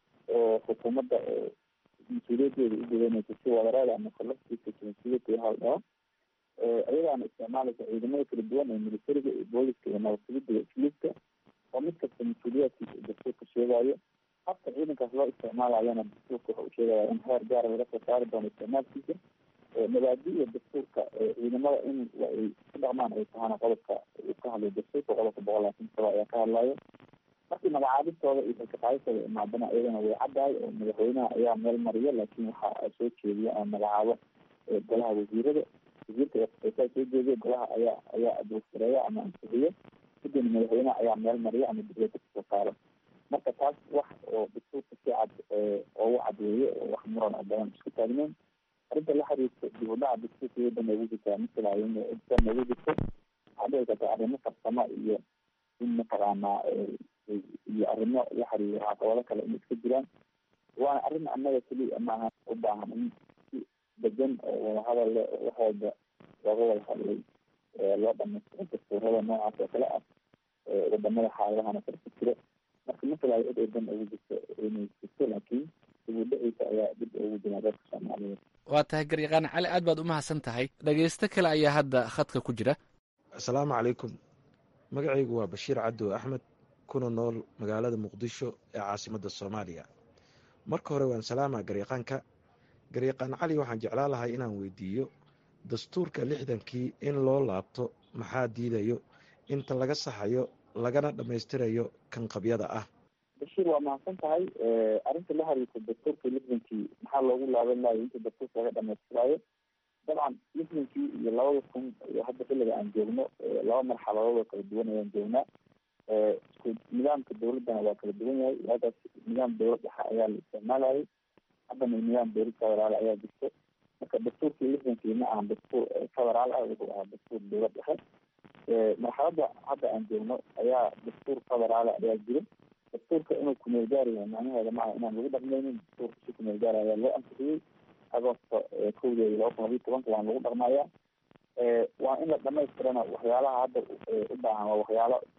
oo xukuumadda mas-uuliyadeeda u gudanaysa si wadareeda ama kolaftiisa mas-uuliyadda waxa la dhaho iyadaana isticmaalaysa ciidamada kala duwan ee militariga iyo booliska iyo nabadgelyada iyo isluubka oo mid kasta mas-uuliyaadkiisa uu dastuurka sheegayo habka ciidankaas loo isticmaalayana dastuurka waxa uu sheegaya in heer gaara laga soo saari doono isticmaalkiisa mabaadi-da dastuurka ciidamada in ay ku dhaqmaan ay tahana qodobka uu ka hadlayo dastuurka qodobka boqol labaatan saba ayaa ka hadlayo markii magacaabistooda iyo xilkaqaadistooda imaadana iyadana way caddahay oo madaxweynaha ayaa meel mariya laakiin waxa soo jeediya ama magacaabo golaha wasiirada wasiirka saa soo jeediya golaha ayaa ayaa abuursareeya ama ansixiyo kadibna madaxweynaha ayaa meel mariya ama dibiyada kasoo saaro marka taas wax oo dastuurka si cad oogu cadweeye oo wax muran oo badan isku taagneyn arrinta la xiriirta dib u dhaca dastuurka waddan noogu jirtaa masalaayo in cidda noogu jirto waxaa dhici karta arrimo farsamo iyo in mataqaanaa iyo arrimo la xiriira caqabado kale in iska jiraan waana arrin annaga keliya maaha u baahan in si degan oo wadahadal leh oo wax walba looga wada hadlay loo dhamaystiro dastuurada noocaas oo kale ah wadamada xaaladahana kale ku jiro marka masalaayo cid ay dan ugu jirto inay jirto laakiin dib u dhiciisa ayaa dib ugu jiraa dadka soomaaliyeed waa tahay garyaqaan cali aad baad u mahadsan tahay dhegeysto kale ayaa hadda khadka ku jira asalaamu calaykum magacaygu waa bashiir cabdo axmed kuna nool magaalada muqdisho ee caasimadda soomaaliya marka hore waan salaamaa garyaqaanka garyaqaan cali waxaan jeclaan lahay inaan weydiiyo dastuurka lixdankii in loo laabto maxaa diidayo inta laga saxayo lagana dhammaystirayo kan qabyada ah bashiir waa mahadsan tahay arrinta la xiriirta dastuurka lixdankii maxaa loogu laaban lahayo inta dastuurka laga dhamaystiraayo dabcan lixdankii iyo labada kun iyo hadda xilliga aan joogno laba marxaladood oo kala duwan ayaan joognaa isku nidaamka dawladdana waa kala duwan yahay waagaas nidaam dawlad dhexe ayaa la isticmaalayay haddana nidaam dawlad federaal ayaa jirto marka dastuurkii lixdankii ma ahan dastuur federaal ah wuxuu ahaa dastuur dawlad dhexe marxaladda hadda aan joogno ayaa dastuur federaala ayaa jiro dastuurka inuu kumeel gaari yahay macnaheeda maaha inaan lagu dhaqmaynin dastuurka si kumeel gaari ayaa loo ansixiyey agoosto kowdeeda laba kun labiyi tobanka waan lagu dhaqmayaa waa in la dhamaystirana waxyaalaha hadda u baahan waa waxyaalo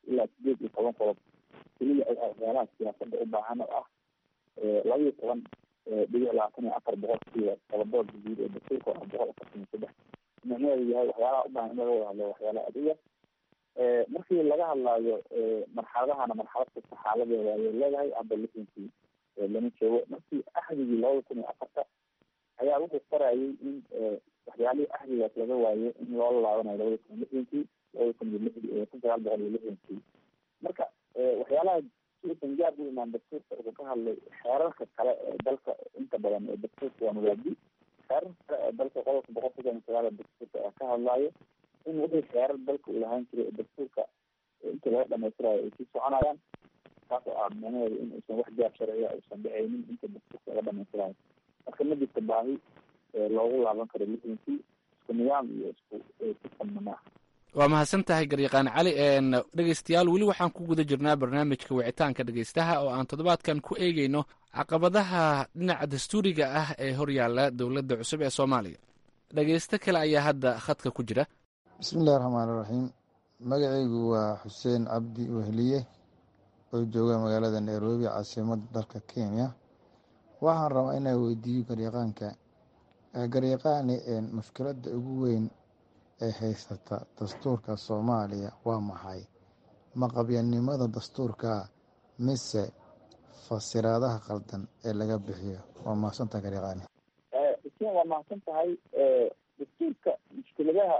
ilaa sideed iyo toban qodob keliya waxyaalaha siyaasada u baahan oo ah laba iyo toban dhibic labaatan iyo afar boqolkiiba tobabood guud ee dastuurka oo ah boqol afartan iyo saddex micnaheedu yahay waxyaalaha u baahan in laga wada hadlo waxyaalaha adiga markii laga hadlaayo marxaladahana marxalad kasta xaaladeeda ayay leedahay hadda lixdankii lama joogo markii axdigii labada kun iyo afarta ayaa wuxuu farayay in waxyaalihii axdigaas laga waayo in loola laabanayo labada kun iyo lixdankii labada kun iyo lix kun sagaal boqol iyo lixdankii marka waxyaalaha siusan gaar u imaan dastuurka wuxuu ka hadlay xeerarka kale ee dalka inta badan ee dastuurka waa mabaadi xeerarka kale ee dalka qodobka boqol soddon iyo sagaal ee dastuurka ayaa ka hadlaayo in wixii xeerar dalka uu lahaan jiray ee dastuurka inta laga dhamaystirayo ay sii soconayaan taas oo ah micnaheedu in uusan wax gaar sharciya uusan dhicaynin inta dastuurka laga dhamaystirayo marka ma jirta baahi loogu laaban karo lixdankii isku nidaam iyo isku sistamna ma aha waa mahadsan tahay garyaqaan cali dhegeystayaal weli waxaan ku guda jirnaa barnaamijka wicitaanka dhegeystaha oo aan toddobaadkan ku eegeyno caqabadaha dhinaca dastuuriga ah ee horyaala dowladda cusub ee soomaaliya dhegeysto kale ayaa hadda khadka ku jira bismillahi raxmaan iraxiim magacaygu waa xuseen cabdi wehliye oo jooga magaalada nairobi caasimadda dalka kenya waxaan rabaa inaan weydiiyo garyaqaanka garyaqaani mushkiladda ugu weyn ee haysata dastuurka soomaaliya waa maxay maqabyanimada dastuurka mise fasiraadaha qaldan ee laga bixiyo waa mahadsantaha garyaqaani xuseen waa mahadsan tahay dastuurka mushkiladaha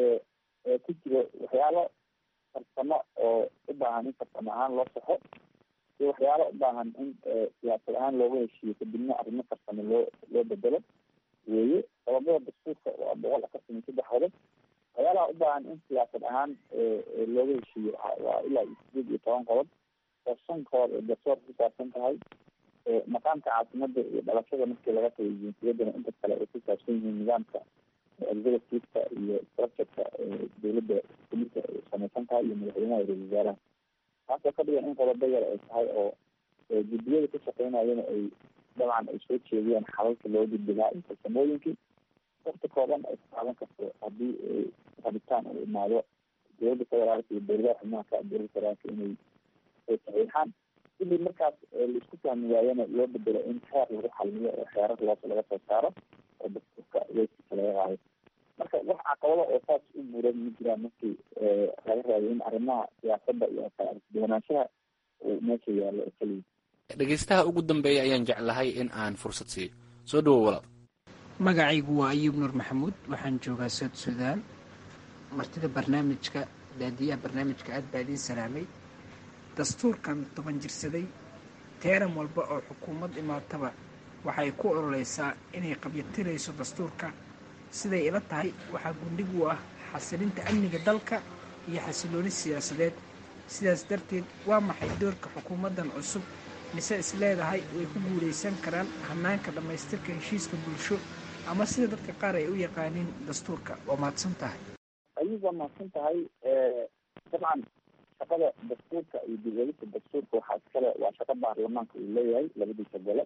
ku jiro waxyaalo farsamo oo u baahan in farsamo ahaan loo saxo iyo waxyaalo u baahan in siyaasad ahaan looga heshiiyo kadibna arrimo farsamo loo loo bedelo weeye qodobada dastuurka waa boqol afartan iyo saddex qodob waxyaalaha u baahan in siyaasad ahaan looga heshiiyo waa ilaa iyo sideed iyo toban qodob oo shan qodob ee garsoor ku saabsan tahay maqaamka caasimada iyo dhalashada markii laga tagay jinsiyadana inta kale ay ku saabsan yihiin nidaamka executiveka iyo structureka dowladda kulisa ay samaysan tahay iyo madaxweynaha ra-isul wasaaraha taasoo ka dhigan in qodobo yar ay tahay oo guddiyada ka shaqeynayana ay dabcan ay soo jeediyaan xalalka loo gudbigaa iyo farsamooyinkii wakti kooban ay ku qaadan karto haddii rabitaan uu imaado dowladda federaalka iyo dowladaha xubnaha ka dowladda federaalka inay saxiixaan sidii markaas laisku fahmi waayana loo bedelo in xeer lagu xalmiyo oo xeerar loos laga soo saaro oo dastuurka weyskiisa laga qaado marka wax caqabado oo saas u buuran ma jiraan markii laga raayo in arrimaha siyaasadda iyo kalaarduwanaanshaha uu meesha yaallo oo keliya dhegeystaha ugu dambeeya ayaan jeclahay in aan fursad siiyo soo dhawow walaal magacaygu waa ayuub nuur maxamuud waxaan joogaa sood suudaan martida barnaamijka daadiyaha barnaamijka aad baa idiin salaamay dastuurkan toban jirsaday teeran walba oo xukuumad imaataba waxay ku ololeysaa inay qabyatirayso dastuurka siday ila tahay waxaa gundhig u ah xasilinta amniga dalka iyo xasilooni siyaasadeed sidaas darteed waa maxay doorka xukuumaddan cusub mise is leedahay way ku guulaysan karaan hanaanka dhammaystirka heshiiska bulsho ama sida dadka qaar ay u yaqaaniin dastuurka waa mahadsan tahay ayub waa mahadsan tahay dabcan shaqada dastuurka iyo dib-eegista dastuurka waxaa iskale waa shaqo baarlamaanka uu leeyahay labadiisa gole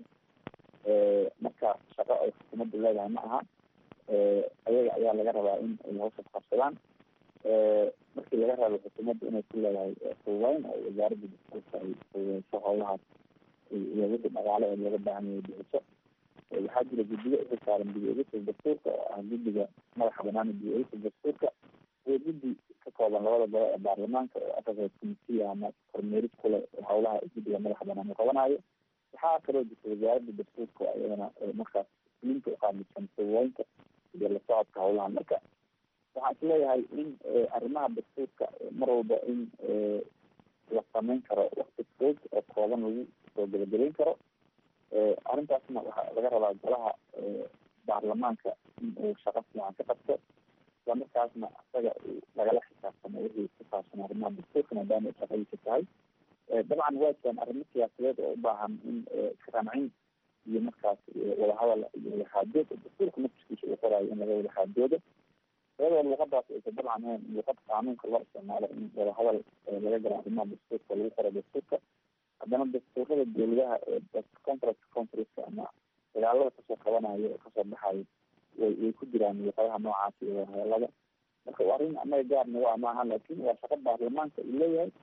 marka shaqo ay xukuumaddu leedahay ma aha ayaga ayaa laga rabaa in ay hawshaas qabsadaan markii laga rabo xukuumadda inay ku leedahay fududeyn oo wasaaradda dastuurka ay fududeyso howlahaas iyo wixii dhaqaale ee looga baahan yahay bixiso waxaa jira guddiga uxil saaran dib-eegista dastuurka oo ah guddiga madaxa banaan dib-eegista dastuurka iyo guddi ka kooban labada gole ee baarlamaanka oo africa committee ama kormeerid kule howlaha guddiga madaxa banaan uu qabanayo waxaa kaloo jirta wasaaradda dastuurka oo iyadana markaas linka uqaamisan fududeynta iyo la socodka howlaha marka waxaan isleeyahay in arrimaha dastuurka mar walba in la sameyn karo wakti fog oo kooban lagu soo gebagabeyn karo arrintaasna waxaa laga rabaa golaha baarlamaanka in uu shaqo fiican ka qabto isla markaasna isaga lagala xisaabtamo wixii ku saabsan arrimaha dastuurka maadaama ay shaqadiisa tahay dabcan waa jiraan arrimo siyaasadeed oo u baahan in iskarancin iyo markaas wadahadal iyo wadaxaajood dastuurka naftiskiisa uu qoraayo in laga wadaxaajoodo iyadoo luuqadaas aysa dabcan ahayn luuqad qaanuunka loo isticmaalo in wadahadal laga galo arrimaha dastuurka lagu qoro dastuurka haddana dastuurada dowladaha ee contract conferenska ama dagaalada kasoo qabanayo oo kasoo baxayo way way ku jiraan luuqadaha noocaas iyo wadahadalada marka waa arrin annaga gaar nagu ah maaha laakin waa shaqo baarlamaanka uu leeyahay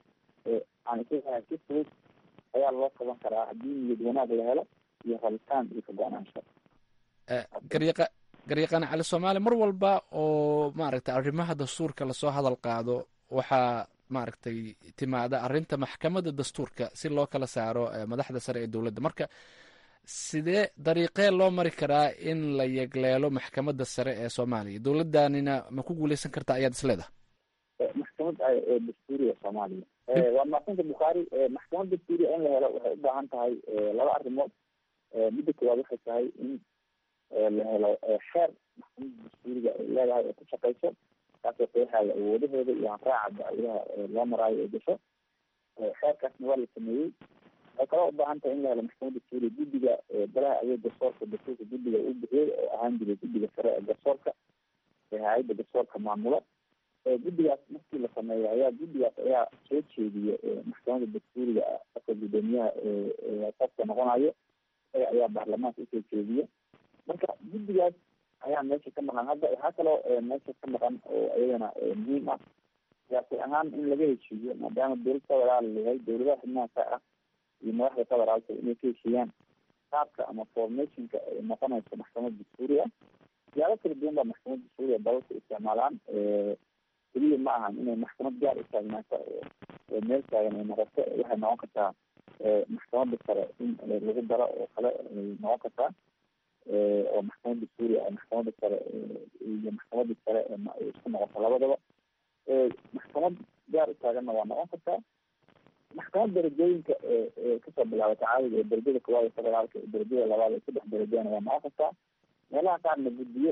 aan isleeyahay si fudud ayaa loo qaban karaa haddii niyad wanaag la helo iyo rabitaan iyo ka-go-naansho garyaqa garyaqaan cali soomaali mar walba oo maaragtay arrimaha dastuurka lasoo hadal qaado waxaa maaragtay timaada arrinta maxkamadda dastuurka si loo kala saaro madaxda sare ee dowladda marka sidee dariiqee loo mari karaa in la yegleelo maxkamadda sare ee soomaaliya dowladdanina ma ku guuleysan kartaa ayaad isleedahay maxkamad dastuuriga soomaaliya waa maasanta bukhaari maxkamad dastuuriya in la helo waxay u baahan tahay laba arrimood midda koowaad waxay tahay in la helo xeer maxkamadda dastuuriga ay leedahay oo ku shaqeyso kaasoo qeexaya awoodaheeda iyo hanraaca dacwadaha loo maraayo ee gasho xeerkaasna waa la sameeyey waxay kaloo ubaahan tahay in la helo maxkamadda dastuuriga guddiga golaha adeeg garsoorka dastuurka guddiga uu bixiyey oo ahaan jiray guddiga sare ee garsoorka ee hay-adda garsoorka maamula guddigaas markii la sameeyo ayaa guddigaas ayaa soo jeediya maxkamadda dastuuriga aka guddoomiyaha qofka noqonayo isaga ayaa baarlamaanka usoo jeediya marka guddigaas ayaa meesha ka maqan hadda waxaa kaloo meesha ka maqan oo iyadana muhiim ah siyaasi ahaan in laga heshiiyo maadaama dowlad federaal yahay dowladaha xubnaha ka ah iyo madaxda federaalka inay ka heshiiyaan qaabka ama formationka ay noqonayso maxkamad dastuuri ah siyaabo kala duwan baa maxkamad dastuuriga dalalka isticmaalaan keliya ma ahan inay maxkamad gaar u taagnaato oo meel taagan ay noqoto waxay noqon kartaa maxkamadda sare in lagu daro oo kale ay noqon kartaa oo maxkamad dastuuri ah maxkamadda sare iyo maxkamadda sare isku noqoto labadaba maxkamad gaar u taaganna waa noqon kartaa maxkamad darajooyinka kasoo bilaabata caadiga ee darajada koowaad ee federaalka ee darajada labaad ee saddex darajana waa noqon kartaa meelaha qaarna guddiyo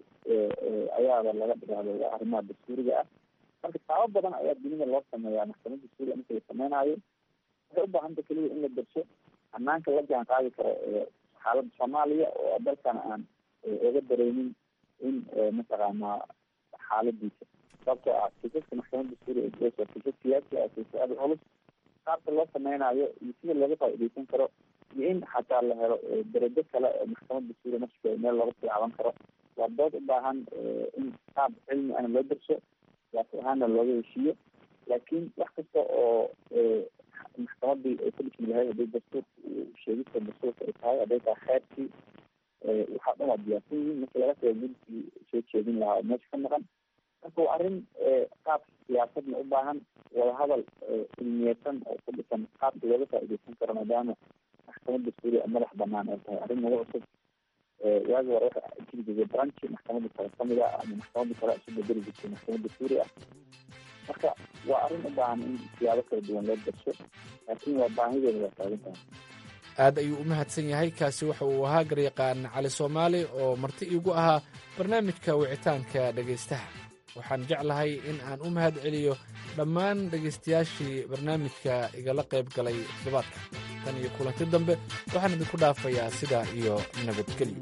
ayaaba laga dhigahdo arrimaha dastuuriga ah marka taabo badan ayaa dunida loo sameeyaa maxkamad dastuuriga marka la sameynaayo waxay u baahanta keliya in la darsho hanaanka la jaan qaadi karo xaaladda soomaaliya oo dalkan aan oga dareynin in mataqaanaa xaaladiisa sababtoo ah kiisaska maxkamad dastuuriga waa kiisas siyaasi ah kiisas aada culus qaabka loo sameynayo iyo sida looga faaideysan karo iyo in xataa la helo darajo kale oo maxkamad dastuuriga nafskeeda meel looga tilaaban karo waa dood u baahan in qaab cilmi ahna loo darso siyaasi ahaanna looga heshiiyo laakiin wax kasta oo maxkamadii ay ku dhismi lahayd haday dastuurka sheegista dastuurka ay tahay hadday tahay xeerkii waxaa dhan waa diyaarsan yihiin marki laga tago gudkii soo jeedin lahaa oo meesha ka maqan marka waa arrin qaab siyaasadna u baahan wadahadal cilmiyeysan oo ku dhisan qaabka looga faaideysan karo maadaama maxkamad dastuuriga madax banaan ay tahay arrin nagu cusub waagi hore waxa jiri jirtay branchi maxkamadda sare kamid ah ama maxkamadda sare isu bedeli jirtay maxkamad dastuuri ah marka waa arrin u baahan in siyaabo kala duwan loo darso laakiin waa baahideeda waa taagan tahay aad ayuu u mahadsan yahay kaasi waxa uu ahaa garyaqaan cali soomaali oo marti iigu ahaa barnaamijka wicitaanka dhegaystaha waxaan jeclahay in aan u mahad celiyo dhammaan dhegaystayaashii barnaamijka igala qayb galay toddobaadka tan iyo kulanti dambe waxaan idinku dhaafayaa sidaa iyo nabadgelyo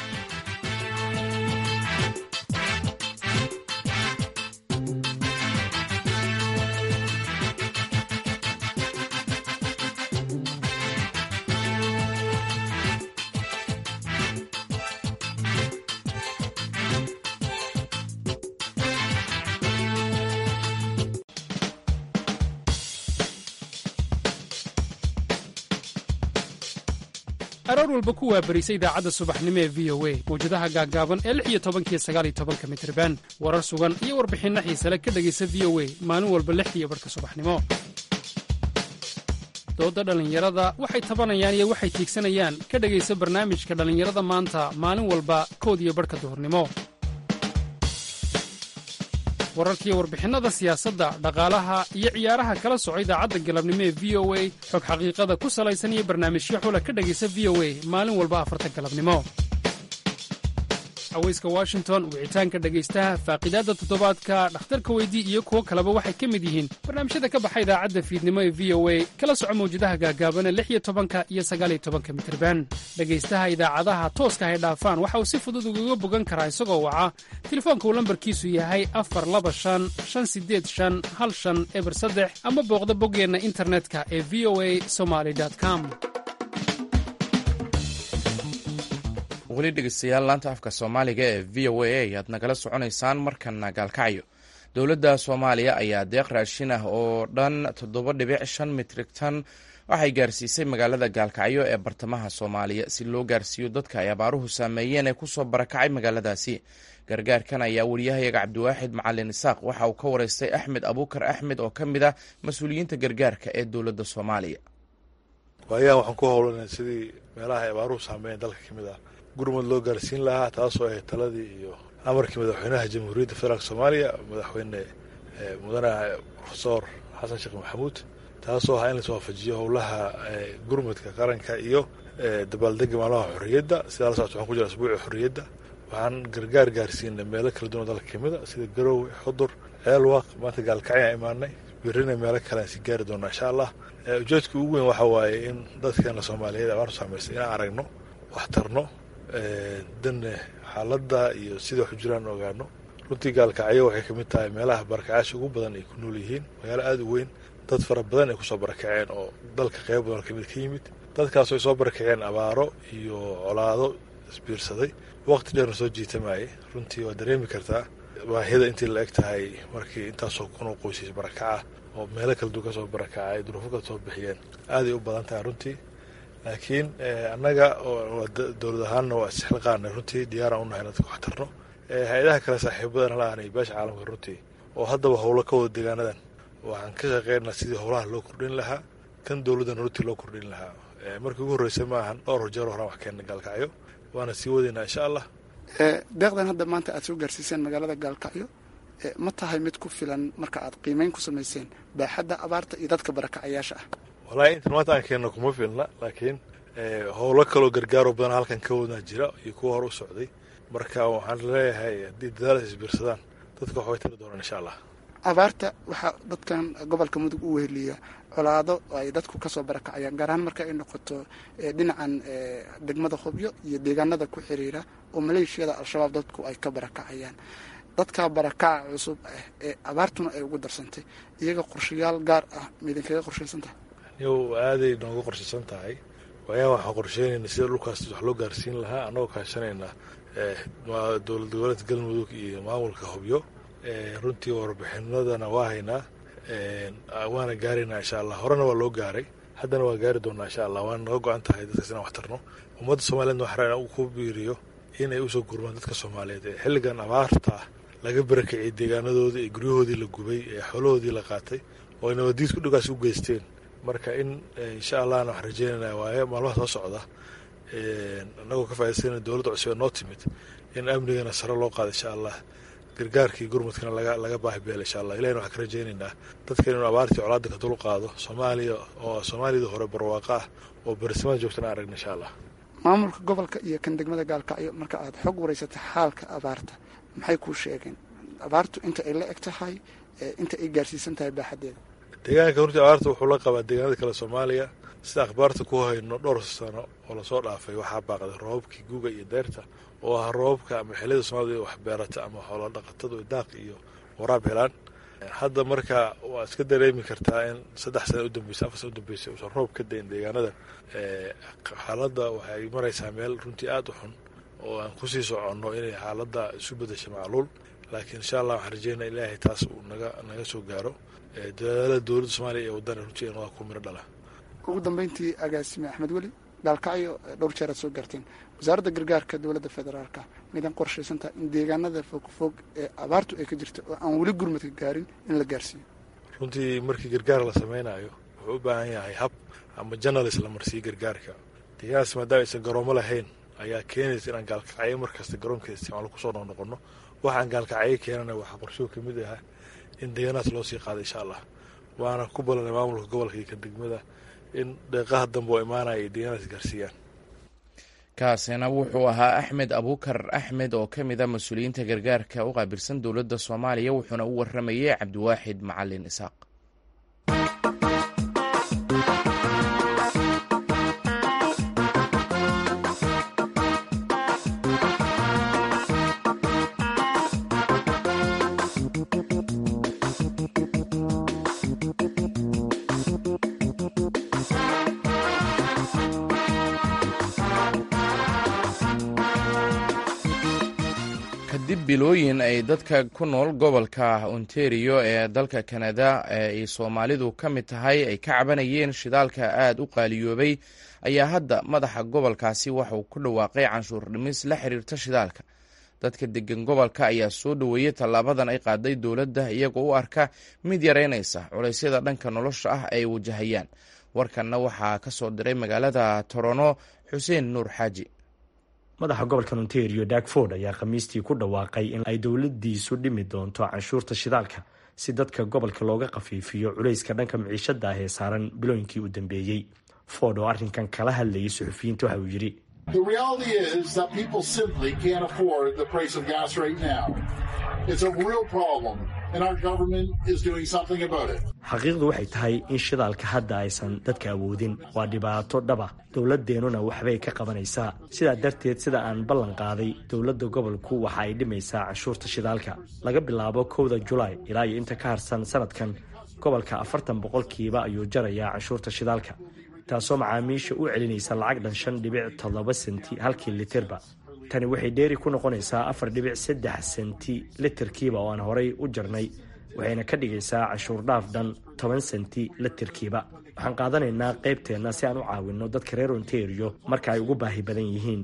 aroor walba ku waabarisa idaacadda subaxnimo ee v o a mawjadaha gaaggaaban ee lix iyo tobankiyo sagaal iyo tobanka mitriban warar sugan iyo warbixinno xiisale ka dhegaysa v o a maalin walba lix iyo barhka subaxnimo doodda dhallinyarada waxay tabanayaan iyo waxay tiigsanayaan ka dhegaysa barnaamijka dhallinyarada maanta maalin walba kood iyo barhka duhurnimo wararkiiyo warbixinnada siyaasadda dhaqaalaha iyo ciyaaraha kala soco idaacadda galabnimo ee v o a xog xaqiiqada ku salaysan iyo barnaamijyo xula ka dhegaysa v o a maalin walba afarta galabnimo haweyska washington wicitaanka dhegaystaha faaqidaadda toddobaadka dhakhtarka weydii iyo kuwo kaleba waxay ka mid yihiin barnaamijyada ka baxa idaacadda fiidnimo ee v o a kala soco mawjadaha gaagaabana lix iyo tobanka iyo sagaal iyo tobanka mitirban dhegaystaha idaacadaha tooska hay dhaafaan waxa uu si fudud ugaga bogan karaa isagoo waca telefoonka uu lambarkiisu yahay afar laba shan shan sideed shan hal shan eber saddex ama booqda boggeenna internetka ee v o a somaly com weli dhegeystayaal laanta afka soomaaliga ee v o a ayaad nagala soconaysaan markana gaalkacyo dowladda soomaaliya ayaa deeq raashin ah oo dhan toddoba dhibic shan mitrig tan waxay gaarsiisay magaalada gaalkacyo ee bartamaha soomaaliya si loo gaarsiiyo dadka ay abaaruhu saameeyeen ee kusoo barakacay magaaladaasi gargaarkan ayaa wariyahayaga cabdiwaaxid macalin isaaq waxa uu ka wareystay axmed abuukar axmed oo ka mid ah mas-uuliyiinta gargaarka ee dowladda soomaaliya waayahan waxaan ku howlanay sidii meelaha ay abaaruhu saameeyeen dalka ka mid ah gurmud loo gaarsiin lahaa taasoo ahayd taladii iyo amarkii madaxweynaha jamhuuriyadda federaalk soomaaliya madaxweyne mudane profesor xasan sheekh maxamuud taasoo ahaa in lais waafajiyo howlaha gurmudka qaranka iyo dabaaldega maalmaha xorriyadda sidaa la socota waxaan ku jira asbuuci xorriyadda waxaan gargaar gaarsiinay meelo kala duwan dalka kamid a sida garowe xudur ceelwaaq maanta gaalkacyaan imaanay birina meelo kale aan sii gaari doonaa insha allah ujeedka ugu weyn waxa waaye in dadkeena soomaaliyeed abaartu saameystay inaan aragno wax tarno danne xaaladda iyo sida waxu jiraan ogaano runtii gaalkacyo waxay kamid tahay meelaha barakacaasha ugu badan ay ku nool yihiin magaalo aada u weyn dad fara badan ay kusoo barakaceen oo dalka qeyb badan kamid ka yimid dadkaasoo ay soo barakaceen abaaro iyo colaado isbiirsaday waqti dheerna soo jiitamayay runtii waa dareemi kartaa baahida intii la eg tahay markii intaasoo kunoo qoysays barakaca oo meelo kala duwan kasoo barakacay duruufo kala soo bixiyeen aaday u badan tahay runtii laakiin annaga dowlad ahaanna waa isxilqaanay runtii diyaaraan unahay dadka wax tarno hay-adaha kale saaxiibadan la aanay beesha caalamka runtii oo haddaba howlo ka wada deegaanadan waxaan ka shaqeynaa sidii howlaha loo kordhin lahaa kan dowladdan runtii loo kordhin lahaa markii ugu horreysay ma ahan dhowr jeer horaan wax keena gaalkacyo waana sii wadaynaa insha allah deeqdan hadda maanta aad soo gaarsiiseen magaalada gaalkacyo ma tahay mid ku filan marka aad qiimeyn ku samayseen baaxadda abaarta iyo dadka barakacayaasha ah wallaahi intan maanta aan keenno kuma filna laakiin howlo kaloo gargaaroo badan halkan ka wadnaa jira iyo kuwa hore u socday marka waxaan leeyahay haddii dadaalas isbiirsadaan dadka waxbay tari doonaan insha allah abaarta waxaa dadkan gobolka mudug u weheliya colaado ay dadku kasoo barakacayaan gaar ahaan marka ay noqoto dhinacan degmada hubyo iyo deegaanada ku xiriira oo maleeshiyada al-shabaab dadku ay ka barakacayaan dadka barakaca cusub ah ee abaartuna ay ugu darsantay iyaga qorshayaal gaar ah maidinkaga qorshaysan tahay yow aaday nooga qorshaysan tahay waayaa waxaan qorsheynayna sida dhulkaas wax loo gaarsiin lahaa annagoo kaashanayna dowlad goboleedka galmudug iyo maamulka hubyo runtii warbixinadana waa haynaa waana gaaraynaa insha allah horena waa loo gaaray haddana waa gaari doonaa insha allah waana naga go-an tahay dadkaas inaan wax tarno ummadda soomaliyeedna waxaa rabaa ku biiriyo inay usoo gurmaan dadka soomaaliyeed ee xilligan abaarta laga barakiciyay deegaanadoodii ee guryahoodii la gubay ee xoolahoodii la qaatay oo ay nabadiidku dhigaas u geysteen marka in insha allahna waxaan rajeynanaa waaye maalmaha soo socda annagoo ka faa'idaysana dowladda cusub ee noo timid in amnigana sare loo qaado insha allah gargaarkii gurmudkana laga laga baahi beela insha allah ilahina waxaan ka rajaynaynaa dadkan inuu abaartii colaada ka dul qaado soomaaliya oo soomaaliyada hore barwaaqa ah oo berisamada joogtana aragna insha allah maamulka gobolka iyo kan degmada gaalkacyo marka aad xog wareysata xaalka abaarta maxay kuu sheegeen abaartu inta ay la eg tahay inta ay gaarsiisan tahay baaxadeeda deegaanka runtii abaarta wuxuu la qabaa deegaanada kale soomaaliya sida akhbaarta ku hayno dhowr sano oo lasoo dhaafay waxaa baaqday roobabkii guga iyo deyrta oo ah roobabka ama xiliyada soomaalida wax beerata ama xoolo dhaqatadu daaq iyo waraab helaan hadda marka waa iska dareemi kartaa in saddex sana udambeysay afar sana udambeysay uusan roob ka dayn deegaanada xaaladda waxay maraysaa meel runtii aada u xun oo aan kusii soconno inay xaaladda isu bedesha macluul laakiin insha allah waxaan rajeynaa ilaahay taas uu naga naga soo gaaro dadaalada dowladda soomaaliya ee wadana runtii inada ku miro dhala ugu dambeyntii agaasime axmed weli gaalkacyo dhowr jeer aad soo gaarteen wasaaradda gargaarka dowladda federaalka midan qorshaysantaha in deegaanada fogfog ee abaartu ay ka jirta oo aan weli gurmadka gaarin in la gaarsiiyo runtii markii gargaar la sameynayo wuxuu u baahan yahay hab ama janalis la marsiiyo gargaarka deegaanaas maadaama aysan garoomo lahayn ayaa keenaysa inaan gaalkacyo markasta garoonkeeda isticmaalo kusoo noqnoqono waxaan gaalkacyo keenana waxaa qorshuhu ka mid ahaa in deegaanaas loo sii qaado insha allah waana ku ballanay maamulka gobolka iyo kan degmada in deeqaha dambe oo imaanaya ay deegaanaas gaarsiiyaan kaasina wuxuu ahaa axmed abuukar axmed oo ka mid a mas-uuliyiinta gargaarka u qaabilsan dowladda soomaaliya wuxuuna u waramayay cabdiwaaxid macalin isaaq kadib bilooyin ay dadka ku nool gobolka ontario ee dalka kanada ee ay soomaalidu ka mid tahay ay ka cabanayeen shidaalka aada u qaaliyoobay ayaa hadda madaxa gobolkaasi waxauu ku dhawaaqay canshuur dhimis la xiriirta shidaalka dadka degan gobolka ayaa soo dhoweeyey tallaabadan ay qaaday dowladda iyagoo u arka mid yareynaysa culaysyada dhanka nolosha ah ay wajahayaan warkanna waxaa ka soo diray magaalada torono xuseen nuur xaaji madaxa gobolka ontario dagford ayaa khamiistii ku dhawaaqay in ay dowladiisu dhimi doonto canshuurta shidaalka si dadka gobolka looga khafiifiyo culayska dhanka miciishada ah ee saaran bilooyinkii u dambeeyey ford oo arrinkan kala hadlayay suxufiyiinta waxa uu yidhi xaqiiqdu waxay tahay in shidaalka hadda aysan dadka awoodin waa dhibaato dhaba dowladeennuna waxbay ka qabanaysaa sidaa darteed sida aan ballan qaaday dowladda gobolku waxa ay dhimaysaa canshuurta shidaalka laga bilaabo kowda julaay ilaa iyo inta ka harsan sanadkan gobolka afartan boqolkiiba ayuu jarayaa canshuurta shidaalka taasoo macaamiisha u celinaysa lacag dhan shan dhibic toddoba senti halkii litirba tani waxay dheeri ku noqonaysaa afar dhibic saddex senti litirkiiba oo aan horay u jarnay waxayna ka dhigaysaa canshuur dhaaf dhan toban senti litirkiiba waxaan qaadanaynaa qaybteenna si aan u caawinno dadka reer ontario marka ay ugu baahi badan yihiin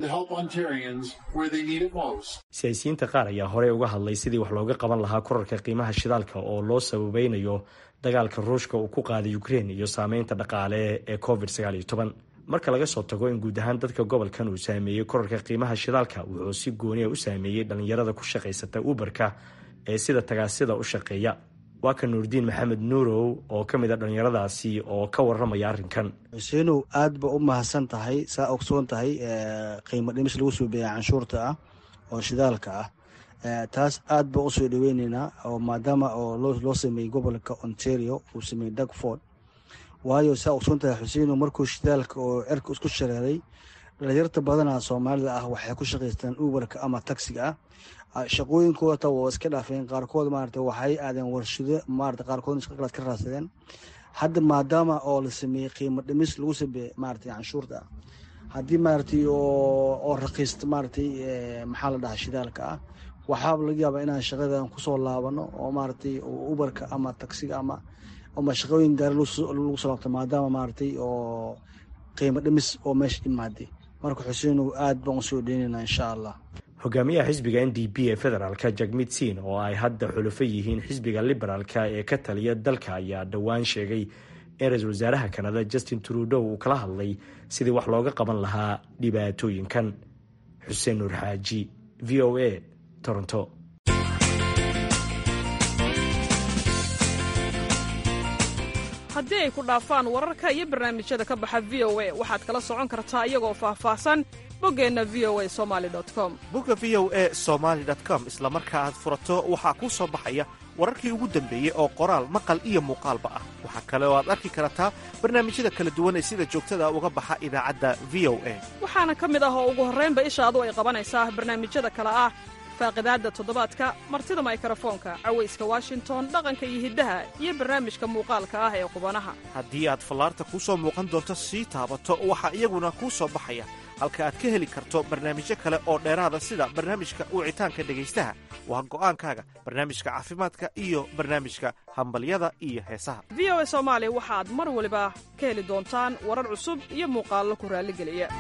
siyaasiyiinta qaar ayaa horey uga hadlay sidii wax looga qaban lahaa korarka qiimaha shidaalka oo loo sababeynayo dagaalka ruushka uu ku qaaday ukrein iyo saameynta dhaqaale ee covid marka laga soo tago in guud ahaan dadka gobolkan uu saameeyey korarka qiimaha shidaalka wuxuu si gooniya u saameeyey dhallinyarada ku shaqaysata uberka ee sida tagaasida u shaqeeya waa ka nuurdiin maxamed nuurow oo ka mid a dhallinyaradaasi oo ka waramaya arrinkan xuseenow aad ba u mahadsan tahay saa ogsoon tahay qiimo dhimis lagu soo beeya canshuurta ah oo shidaalka ah taas aad ba usoo dhaweyneynaa oo maadaama oo loo sameeyey gobolka ontario uu sameeyey dagford waayo saa ogsoon tahay xuseenow markuu shidaalka oo cerka isku shareeray dhalinyarta badanaa soomaalida ah waxay ku shaqaystaan uberka ama taxiga ah shaqooyinkooda waa iska dhaafeen qaarkood maarata waxay aadeen warshado maarata qaarkood shaqalaad ka raadsadeen hadda maadaama oo la sameeyey qiimo dhimis lagu sameeyey maarata canshuurta ah haddii maaratay oo raqiista maaratay maxaa la dhahaa shidaalka ah waxaaba laga yaabaa inaan shaqadan kusoo laabano oo maaratay uberka ama taxiga ama ama shaqooyin gaari lagu soo laabto maadaama maaratay oo qiimo dhimis oo meesha imaaday marka xuseenow aad baan usoo dheynaynaa insha allah hogaamiyaha xisbiga n d p ee federaalka jagmid siin oo ay hadda xulufo yihiin xisbiga liberaalka ee ka taliya dalka ayaa dhowaan sheegay in ra-iisul wasaaraha kanada justin trudow uu kala hadlay sidii wax looga qaban lahaa dhibaatooyinkan xuseen nuur xaaji v o a toronto haddii ay ku dhaafaan wararka iyo barnaamijyada ka baxa v o a waxaad kala socon kartaa iyagoo faahfaahsan boggeenna v o a somali com bogga v o a somaali com isla marka aad furato waxaa kuu soo baxaya wararkii ugu dambeeyey oo qoraal maqal iyo muuqaalba ah waxaa kale oo aad arki kartaa barnaamijyada kala duwan ee sida joogtada uga baxa idaacadda v o a waxaana ka mid ah oo ugu horraynba ishaadu ay qabanaysaa barnaamijyada kale ah faaqidaadda toddobaadka martida maykarafoonka cawayska washington dhaqanka iyo hiddaha iyo barnaamijka muuqaalka ah ee qubanaha haddii aad fallaarta kuu soo muuqan doonto sii taabato waxaa iyaguna kuu soo baxaya halka aad ka heli karto barnaamijyo kale oo dheeraada sida barnaamijka wicitaanka dhegaystaha waa go'aankaaga barnaamijka caafimaadka iyo barnaamijka hambalyada iyo heesaha v o a soomaali waxaad mar waliba ka heli doontaan warar cusub iyo muuqaallo ku raalligeliya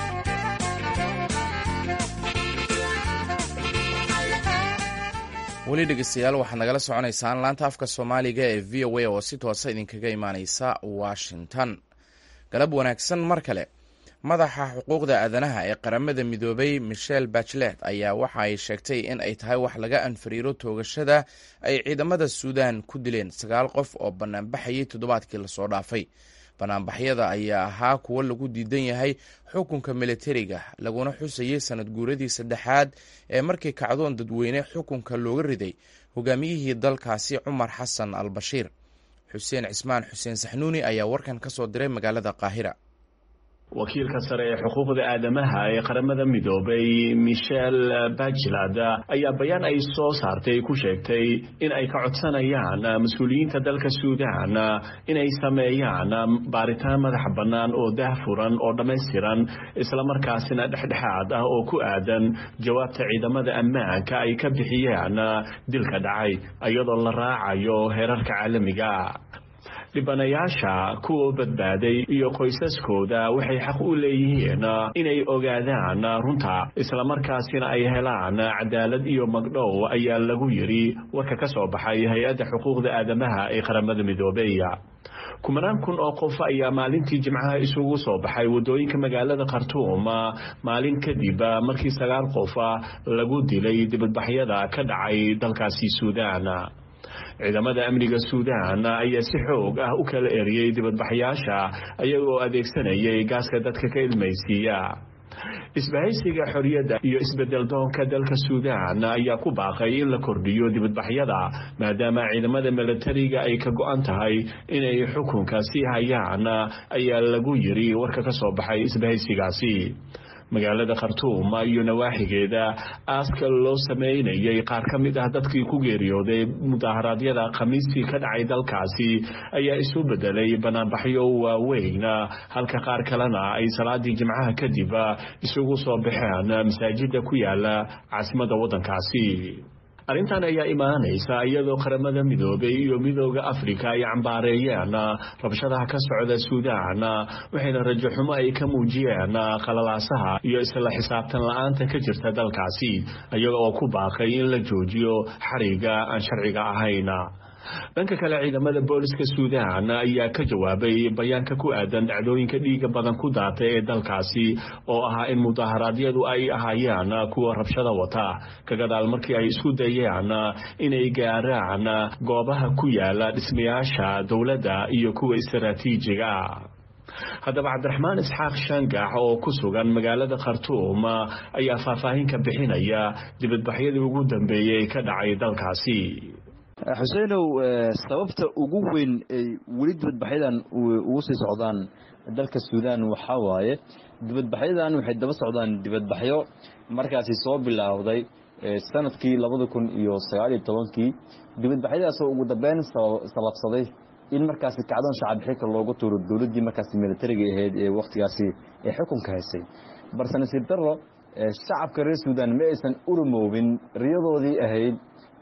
weli dhegeystayaal waxaad nagala soconaysaan laanta afka soomaaliga ee v o a oo si toosa idinkaga imaaneysa washington galab wanaagsan mar kale madaxa xuquuqda aadanaha ee qaramada midoobay michel bachelet ayaa waxa ay sheegtay in ay tahay wax laga anfariiro toogashada ay ciidamada suudan ku dileen sagaal qof oo banaanbaxayay toddobaadkii lasoo dhaafay banaanbaxyada ayaa ahaa kuwo lagu diidan yahay xukunka militariga laguna xusayay sanad guuradii saddexaad ee markii kacdoon dadweyne xukunka looga riday hogaamiyihii dalkaasi cumar xasan al bashiir xuseen cismaan xuseen saxnuuni ayaa warkan ka soo diray magaalada qaahira wakiilka sare ee xuquuqda aadamaha ee qaramada midoobay michel bachelad ayaa bayaan ay soo saartay ku sheegtay in ay ka codsanayaan mas-uuliyiinta dalka suudaan inay sameeyaan baaritaan madax bannaan oo daahfuran oo dhammaystiran islamarkaasina dhexdhexaad ah oo ku aadan jawaabta ciidamada ammaanka ay ka bixiyeen dilka dhacay iyadoo la raacayo heerarka caalamiga dhibanayaasha kuwa badbaaday iyo qoysaskooda waxay xaq u leeyihiin inay ogaadaan runta islamarkaasina ay helaan cadaalad iyo magdhow ayaa lagu yidhi warka ka soo baxay hay-adda xuquuqda aadamaha ee qaramada midoobey kumanaan kun oo qof ayaa maalintii jimcaha isugu soo baxay waddooyinka magaalada khartuum maalin kadib markii sagaal qof lagu dilay dibadbaxyada ka dhacay dalkaasi suudaan ciidamada amniga suudaan ayaa si xoog ah u kala eriyey dibadbaxyaasha ayagoo adeegsanayay gaaska dadka ka ilmaysiiya isbahaysiga xorriyadda iyo isbedel doonka dalka suudaan ayaa ku baaqay in la kordhiyo dibadbaxyada maadaama ciidamada milatariga ay ka go-an tahay inay xukunka sii hayaan ayaa lagu yidhi warka ka soo baxay isbahaysigaasi magaalada khartuum iyo nawaaxigeeda aaska loo sameynayay qaar ka mid ah dadkii ku geeriyooday mudaharaadyada khamiistii ka dhacay dalkaasi ayaa isu bedelay banaanbaxyo waaweyn halka qaar kalena ay salaadii jimcaha kadib isugu soo baxeen masaajida ku yaala caasimada waddankaasi arrintan ayaa imaanaysa iyadoo qaramada midoobay iyo midooda afrika ay cambaareeyeen rabshadaha ka socda suudaan waxayna rajo xumo ay ka muujiyeen qalalaasaha iyo isla xisaabtan la-aanta ka jirta dalkaasi iyaga oo ku baaqay in la joojiyo xariga aan sharciga ahayn dhanka kale ciidamada booliska suudaan ayaa ka jawaabay bayaanka ku aadan dhacdooyinka dhiiga badan ku daatay ee dalkaasi oo ahaa in mudaharaadyadu ay ahaayeen kuwa rabshada wata ka gadaal markii ay isku dayeen inay gaaraan goobaha ku yaala dhismayaasha dowladda iyo kuwa istaraatiijiga haddaba cabdiraxmaan isxaaq shangax oo ku sugan magaalada khartuum ayaa faahfaahin ka bixinaya dibadbaxyadii ugu dambeeyey ka dhacay dalkaasi xuseenow sababta ugu weyn ay weli dibadbaxyadan ugu sii socdaan dalka suudaan waxaa waaye dibadbaxyadan waxay daba socdaan dibadbaxyo markaasi soo bilaawday sanadkii labada kun iyo sagaaliyo tobankii dibadbaxyadaasoo ugu dambeyn sababsaday in markaasi kacdoon shacab xilka loogu tuuro dowladdii markaasi militariga ahayd ee wakhtigaasi ee xukunka haysay balse nasiib darro shacabka reer suudaan ma aysan urumoobin riyadoodii ahayd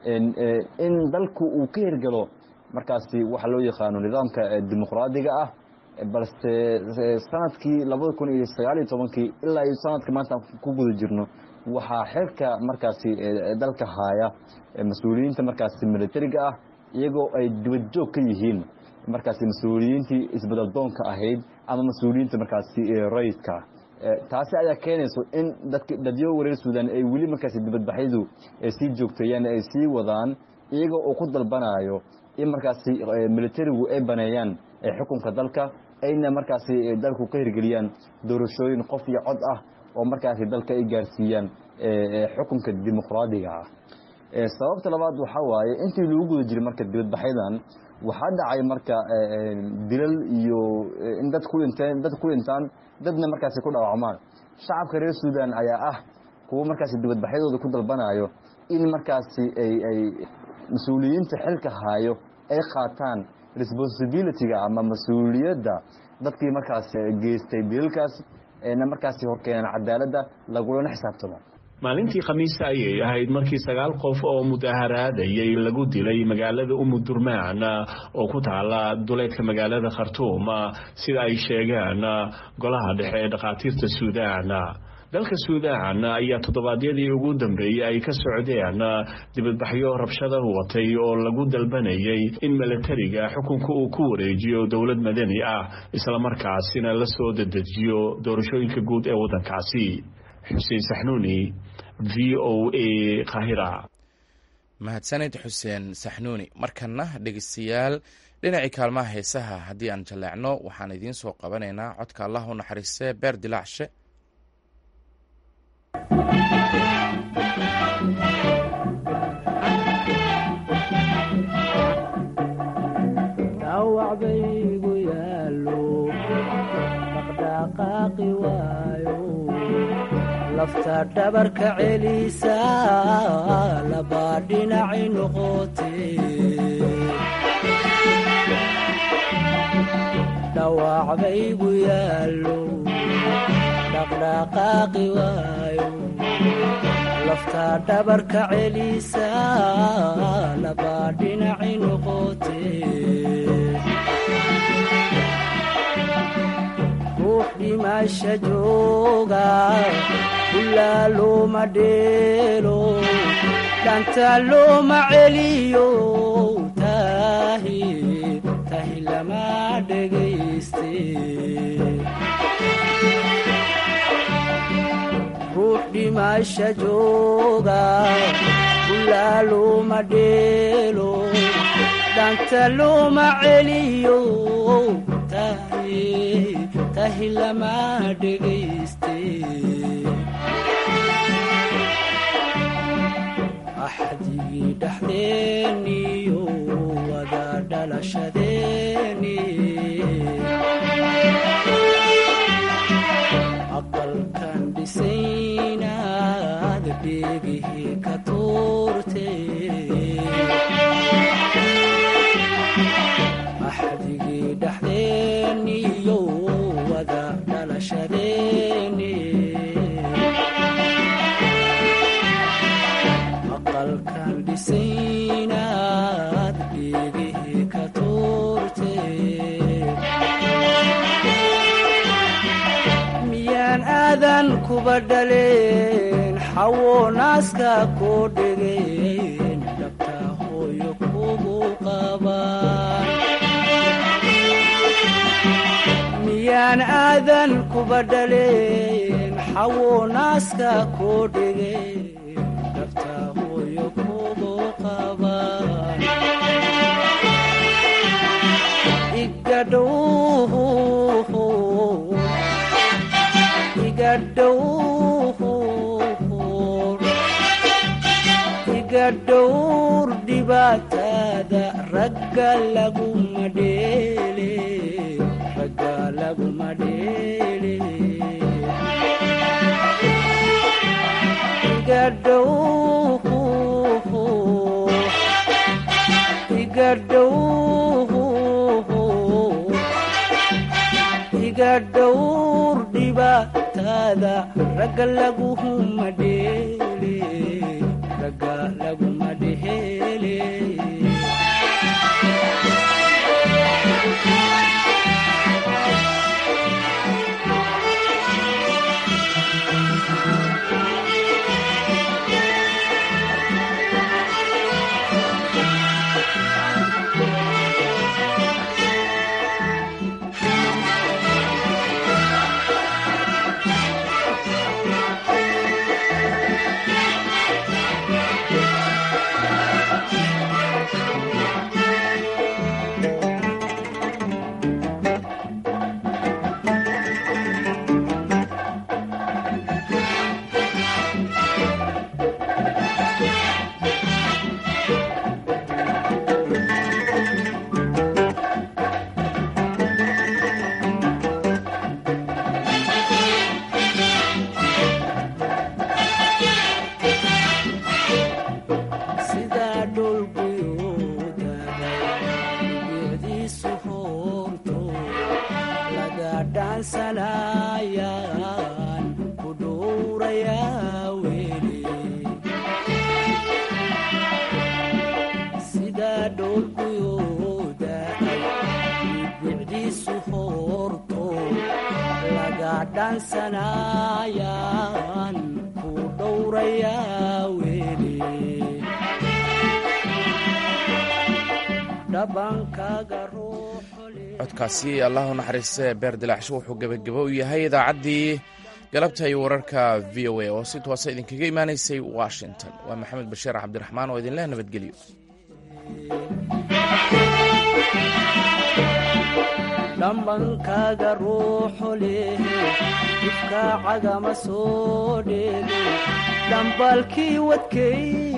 in dalku uu ka hirgalo markaasi waxa loo yaqaano nidaamka dimuqraadiga ah balse sanadkii labada kun iyo sagaaliyo tobankii ilaa iyo sanadka maanta ku guda jirno waxaa xilka markaasi dalka haaya mas-uuliyiinta markaasi militariga ah iyagoo ay dibadjoog ka yihiin markaasi mas-uuliyiintii isbedaldoonka ahayd ama mas-uuliyiinta markaasi rayidka taasi ayaa keenayso in dadyo wareer suudaan ay weli markaasi dibadbaxyadu sii joogteeyaan ay sii wadaan iyagoo uu ku dalbanayo in markaasi militarigu ay baneeyaan xukunka dalka ayna markaasi dalku ka hirgeliyaan doorashooyin qof iyo cod ah oo markaasi dalka ay gaarsiiyaan xukunka dimuqraadiga ah sababta labaad waxaa waaye intii lagu guda jiray marka dibadbaxyadan waxaa dhacay marka dilal iyo in dad ku dhinteen dad ku dhintaan dadna markaasi ku dhaawacmaan shacabka reer suudaan ayaa ah kuwo markaasi dibadbaxyadooda ku dalbanayo in markaasi ay ay mas-uuliyiinta xilka haayo ay qaataan responsibilityga ama mas-uuliyadda dadkii markaas geystay dilalkaas na markaasi horkeenaan cadaaladda lagulana xisaabtamo maalintii khamiista ayay ahayd markii sagaal qof oo mudaharaadayay lagu dilay magaalada umudurmaan oo ku taala duleedka magaalada khartuum sida ay sheegeen golaha dhexe ee dhakhaatiirta suudaan dalka suudaan ayaa toddobaadyadii ugu dambeeyey ay ka socdeen dibadbaxyo rabshada watay oo lagu dalbanayay in milatariga xukunka uu ku wareejiyo dowlad madani ah islamarkaasina la soo dedejiyo doorashooyinka guud ee waddankaasi xuseen saxnuuni v o a kahira mahadsanid xuseen saxnuuni markana dhegeystayaal dhinacii kaalmaha heesaha haddii aan jaleecno waxaan idiin soo qabanaynaa codka allah u naxariistee beer dilaacshe dhawacbaygu yaalo dhaqdhaqaaqi lafta dhabarka celisa labaa dhinaci noqote dhawac baygu yaallo dhaqdhaqaaqi waayo lafta dhabarka celisa labaa dhinaci noqote ruux dhimasha jooga ulaa looma dheelo dhanta looma celiyo tahi tahi lama dhegayste ruux dhimasha jooga ulaa looma dheelo dhanta looma celiyo tahi tahi lama dhegayste axdigii dhexdeeniyo wada dhalashadeeni aqalkan dhisaynaad dheegihii ka tuurte axdigii dhexdeeniyo wada dhalashadeeni aqalkan dhisaynaad dheegihii ka tuurte miyaan aadan kuba dhaleen xawo naaska koo dhegeen dhabta hooyo kugu qabaan miyaan aadan kuba dhaleen xawo naaska koo dhegeen dhabta hooyo kugu qabaan igadhow iga dhowr dhibaatada ragga laguma dheele ragga laguma dheele iga dhow iga dhow iga dhowr dhibaatada ragga laguma dheele ragga laguma dheele sidaa dhulguyoodaga geediisu hoorto laga dhaansanayaan ku dhowrayaa weli sidaa dhulguyoodaga geediisu hoorto laga dhaansanayaan ku dhowrayaa weli codkaasi allahu naxariiste beer dilaacsho wuxuu gebagabo u yahay idaacaddii galabta iyo wararka v o a oo si toosa idinkaga imaanaysay washington waa maxamed bashiir cabdiraxmaan oo idinleh nabadgelyo dhambankaaga ruuxu leh dibkaacagama soo dheege dhambaalkii wadkay